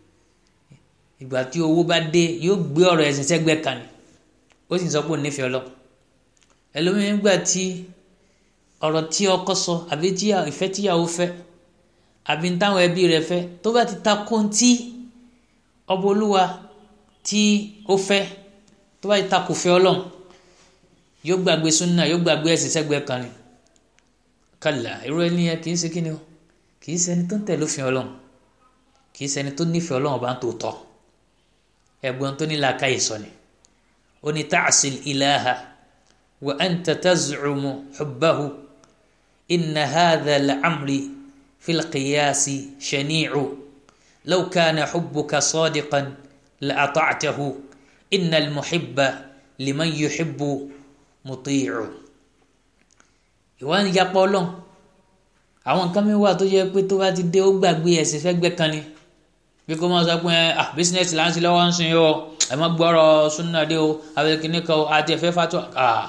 ìgbà tí owó bá dé yóò gbé ọ̀rọ̀ ẹ̀sìn sẹ́gbẹ́ kan ni ó sì sọ pé ò nífẹ̀ẹ́ ọlọ́run ẹlòmíì nígbà tí ọ̀rọ̀ tí ọkọ sọ àbí tí ìfẹ́ tíyàwó fẹ́ àbí táwọn ẹbí rẹ̀ fẹ́ tó bá ti tako tí ọba olúwa tí ó fẹ́ tó bá ti tako fẹ́ ọlọ́run yóò gbàgbé súnà yóò gbàgbé ẹ̀sìn sẹ́gbẹ́ kan ni kàlà irú ẹni yẹn kì í ṣe kí ni o kì í ṣẹni tó ń tẹ̀lé òfin ọlọ́run kì í ṣẹni tó nífẹ̀ẹ́ ọlọ́run bá ń tó tọ́ ẹ̀gbọ́n tó ní làákàyè sọ ni ó ní ta'sil ilaha wa anta taz'umu hubbahu inna hadha la'amri fil qiyasi shani'u law kana hubbuka sadiqan la'ata'tahu inna al-muhibba liman yuhibbu muti'u ìwà ń yapọ̀ ọlọ́run àwọn nǹkan mi wà tó yẹ pé tó bá ti dé ó gbàgbé ẹ̀sìn fẹ́gbẹ́ kan ni bí kò máa sọ pé ah bísínẹ́sì là ń sin lọ́wọ́ ń sin yìí o ẹ má gbọ́rọ̀ súnà dé o abẹ́kíní kan o àti ẹ̀fẹ́ fatọ́ ah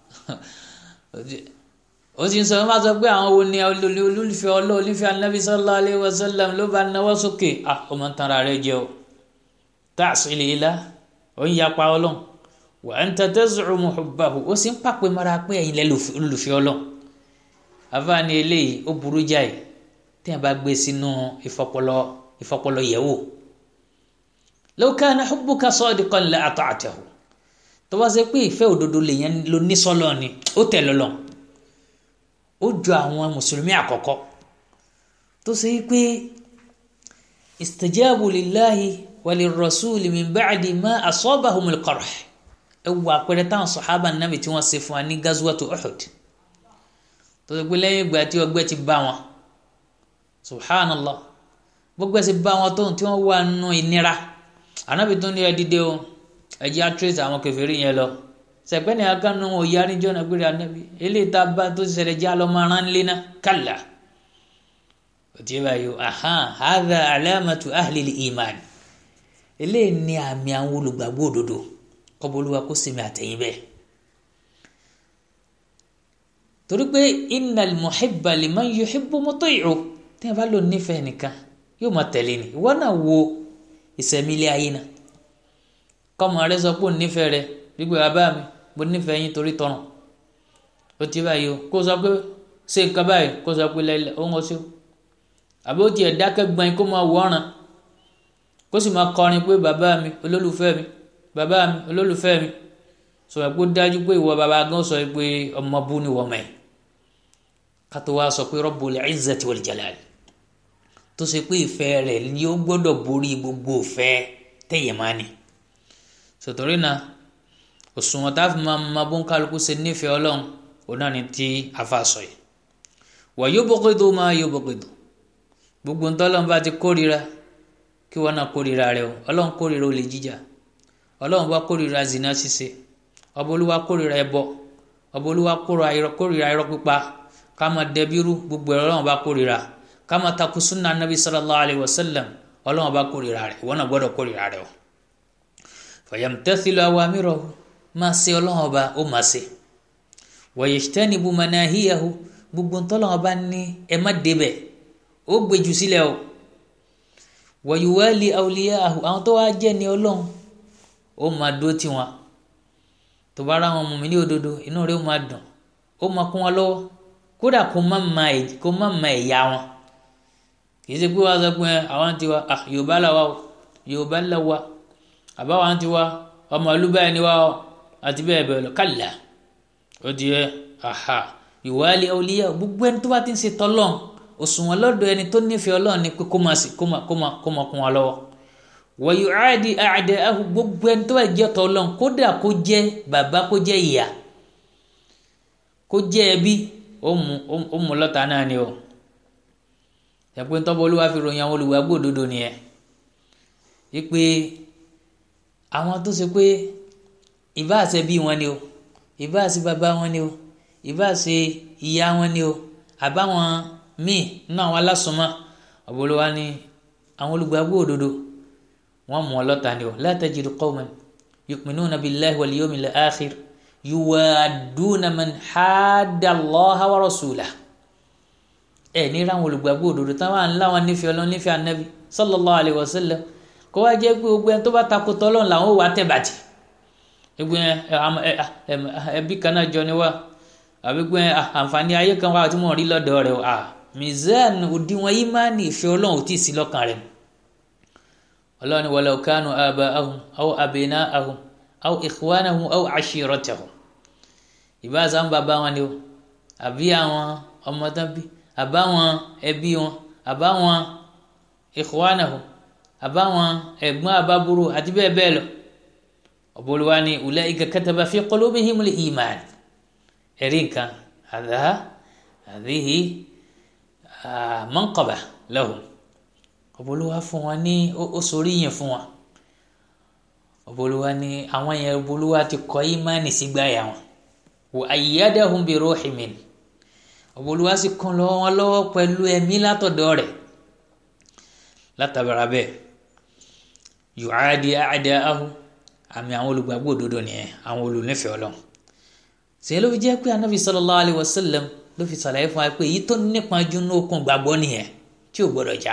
ó sì ń sọ máa sọ pé àwọn wo ni olólùfẹ́ ọlọ́ olùfẹ́ anabi sallallahu alayhi wa sallam ló bá náwó sókè ah ó máa ń tanra rẹ jẹ o ta'sil ilah ó ń yapa ọlọ́run wa anta taz'umu hubbahu ó sì ń pàpè mara pé ẹ̀yin lẹ́ olùfẹ́ ọlọ́run àfààní eléyìí ó burú jáì tí a bá gbé sínú ìfọpọlọ ìfọpọlọ yẹ̀wò law kana hubbuka sadiqan la ata'tahu tó bá ṣe pé ìfẹ́ òdodo lèyàn ló ní sọ́lọ́ ni ó tẹ̀ lọ́lọ́ ó jọ àwọn mùsùlùmí àkọ́kọ́ tó ṣe pé istajabu lillahi wa lirrasuli min ba'di ma asabahumul qarh ẹ wọ àpẹẹrẹ táwọn sọ̀hábà nàbì tí wọ́n ṣe fún wa ní gazwatu Uhud tó ṣe pé lẹ́yìn ìgbà tí ọgbẹ́ ti bá wọn subhanallah gbogbo ẹ̀ sì bá wọn tó tí wọ́n wà nù ìnira ànábì tó ní ẹ dìde o ẹ jẹ́ àtúrẹ́sì àwọn kèfèrí yẹn lọ sẹ̀pẹ́ ní akánu wọn òye aríjọ́ náà gbére ànábì eléyìí tá a bá tó ṣẹlẹ̀ jẹ́ àlọ́ máa rán lé náà kàlà òtí ẹ báyìí ahan hadha alamatu ahli iman eléyìí ní àmì àwọn olùgbàgbọ́ òdodo kọ́bọ̀lúwa kó sèmi àtẹ̀yìn bẹ́ẹ̀ torí pé innal muhibba liman yuhibbu muti'u tí a bá lò nífẹ̀ẹ́ nìkan yóò máa tẹ̀lé ni ìwọ náà wo ìsẹ̀mí ilé ayé náà kọ́mọ rẹ sọ pé òun nífẹ̀ẹ́ rẹ gbígbé bàbá mi mo nífẹ̀ẹ́ yín torí tọrùn ó ti báyìí o kó sọ pé ṣé nǹkan báyìí kó sọ pé lẹ́lẹ́ ó ń wọ́n sí o àbí ó tiẹ̀ dákẹ́ gbọ́n kó máa wọ́ ọ̀ràn kó sì máa kọrin pé bàbá mi olólùfẹ́ mi bàbá mi olólùfẹ́ mi sọ̀rọ̀ pé ó dájú pé ìwọ bàbá gan sọ pé ọmọ bú ni wọ́n mọ̀ ẹ́ kátó wá sọ pé Rabbul Izzati wal Jalal tó ṣe pé ìfẹ́ rẹ̀ ni ó gbọ́dọ̀ borí gbogbo ìfẹ́ tẹ̀yẹ̀ máa ní sọ̀tọ̀rí náà òṣùwọ̀n tá a fi máa ma bó ń kálukú ṣe nífẹ̀ẹ́ ọlọ́run òun náà ni tí afa sọ yìí wa yubghidu ma yubghidu gbogbo ntọ́lọ́n bá ti kórira kí wọ́n náà kórira rẹ o ọlọ́run kórira olè jíjà ọlọ́run bá kórira zina ṣíṣe ọba olúwa kórira ẹbọ ọba olúwa kórira irọ́ pípa ká máa dẹbírú gbogbo ẹ̀rọ ọlọ́run bá kórira ká máa takú sunna nabi sallallahu alayhi wa sallam ọlọ́run bá kórira rẹ ìwọ náà gbọ́dọ̀ kórira rẹ o fayamtathilu awamirahu máa ṣe ọlọ́run ọba ó máa ṣe wa yajtanibu manahiyahu gbogbo ntọ́lọ́run ọba ní ẹ má débẹ̀ ó gbèjù sílẹ̀ o wa yuwali awliyahu àwọn tó wá jẹ́ ní ọlọ́run ó máa dúró tì wọ́n tó bá ra wọn mú mi ní òdodo inú rẹ̀ ó máa dùn ó máa kún wọn lọ́wọ́ kódà kó má ma kó má ma ẹ̀yà wọn kì í ṣe pé wọ́n sọ pé àwọn ti wa ah yorùbá là wa o yorùbá là wa àbáwọn ti wa ọmọ olúbáyé ni wa o àti bẹ́ẹ̀ bẹ́ẹ̀ lọ kálá ó di ẹ aha yuwali awliyahu gbogbo ẹni tó bá ti ń ṣe tọ́lọ́n òṣùwọ̀n lọ́dọ̀ ẹni tó nífẹ̀ẹ́ ọlọ́run ni pé kó máa kó máa kó máa kó máa kún wa lọ́wọ́ wa yu'adi a'da'ahu gbogbo ẹni tó bá jẹ́ tọ́ ọlọ́run kódà kó jẹ́ bàbá kó jẹ́ ìyá kó jẹ́ ẹbí ó mú ó mú lọ́tà náà ni o ẹ̀pẹ́ ń tọ́bọ̀ olúwa fi ròyìn àwọn olùwàgbọ́ òdodo nìyẹn wípé àwọn tó ṣe pé ìbá àṣẹ bí wọn ni o ìbá àṣẹ bàbá wọn ni o ìbá àṣẹ ìyá wọn ni o àbáwọn míì nínú àwọn alásùnmọ́ ọ̀bọ̀lọ́wà ni àwọn olùgbàgbọ́ òdodo wọ́n mú ọlọ́ta ni o la tajidu qawman yu'minuna billahi wal yawmil akhir yuwadduna man hadda Allaha wa rasulahu ẹ ní ráwọn olùgbàgbọ́ òdodo táwọn ńlá wọn nífẹ̀ẹ́ ọlọ́run nífẹ̀ẹ́ anabi sallallahu alayhi wa sallam kó wá jẹ́ pé gbogbo ẹni tó bá takò tọ́lọ́run làwọn ò wá tẹ̀ bàjẹ́ gbogbo ẹbí kan náà jọ ni wá àbí gbogbo àǹfààní ayé kan wá tí wọ́n rí lọ́dọ̀ rẹ̀ à mizan òdiwọ̀n ìmánì ìfẹ́ ọlọ́run ò tí ì sí lọ́kàn rẹ̀ ọlọ́run ni walau kanu aba'ahum aw abna'ahum aw ikhwanahum aw ashiratahum ìbá sáà ń bàbá wọn ni o àbí àwọn ọmọ tán bí àbáwọn ẹbí wọn àbáwọn ikhwanahum àbáwọn ẹ̀gbọ́n àbábúrò àti bẹ́ẹ̀ bẹ́ẹ̀ lọ ọ̀bọ̀lùwà ni ulaika kataba fi qulubihimul iman ẹ̀rí nǹkan àdá àdéhì manqaba lahum ọ̀bọ̀lùwà fún wọn ní ó sórí yẹn fún wọn ọ̀bọ̀lùwà ni àwọn yẹn ọ̀bọ̀lùwà ti kọ́ ìmánì sígbàyà wọn wa ayyadahum bi ruhin min ọ̀bọ̀lùwà sì kún lọ́wọ́ wọn lọ́wọ́ pẹ̀lú ẹ̀mí látọ̀dọ̀ rẹ̀ látàbàrà bẹ́ẹ̀ yu'adi a'da'ahu àmì àwọn olùgbàgbọ́ òdodo nìyẹn àwọn olùnífẹ̀ẹ́ ọlọ́run ṣe ló fi jẹ́ pé anabi sallallahu alayhi wa sallam ló fi ṣàlàyé fún wa pé èyí tó nípa jù ní okùn gbàgbọ́ nìyẹn tí ò gbọdọ̀ já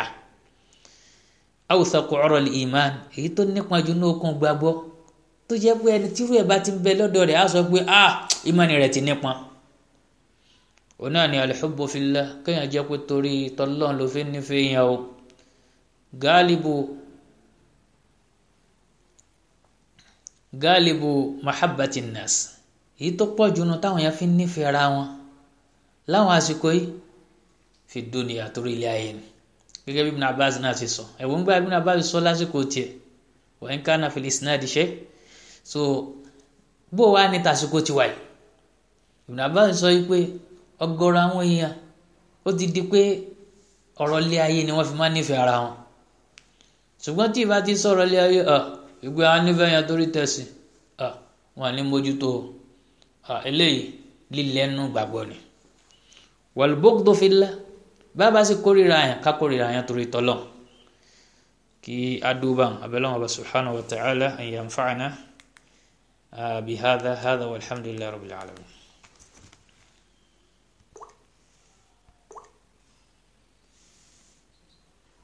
awthaqu 'ural iman èyí tó nípa jù ní okùn gbàgbọ́ tó jẹ́ pé ẹni tírú ẹ̀ bá ti ń bẹ lọ́dọ̀ rẹ̀ á sọ pé ah ìmánì rẹ̀ ti nípa òun náà ni al-hubbu fillah kéèyàn jẹ́ pé torí tọ́lọ́n ló fi nífẹ̀ẹ́ yẹn o gáàlìbù gáàlìbù mahabbati nas èyí tó pọ̀ jù nù táwọn yẹn fi ń nífẹ̀ẹ́ ara wọn láwọn àsìkò yìí fi dunya torí ilé ayé ni gẹ́gẹ́ bí Ibn Abbas náà ti sọ ẹ̀wọ̀n gba Ibn Abbas sọ lásìkò tiẹ̀ wa in kana fil isnad shay so bó wàá ní tàsìkò tiwa yìí Ibn Abbas sọ yìí pé ọ̀gọ̀rọ̀ àwọn èèyàn ó ti di pé ọ̀rọ̀ ilé ayé ni wọ́n fi máa nífẹ̀ẹ́ ara wọn ṣùgbọ́n tí ìbá ti sọ̀rọ̀ ilé ayé ìgbé àwọn nífẹ̀ẹ́ yẹn torí tẹ̀sí wọn ní mójútó eléyìí lílẹ́nu gbàgbọ́ ni wal-bughdu fillah bàbá sì kórìíra yẹn ká kórìíra yẹn torí tọ́lọ̀ kí adúbà abẹ́lẹ́wọ̀n bá subhanahu wa ta'ala an yanfa'ana bihadha hadha walhamdulillahi rabbil alamin.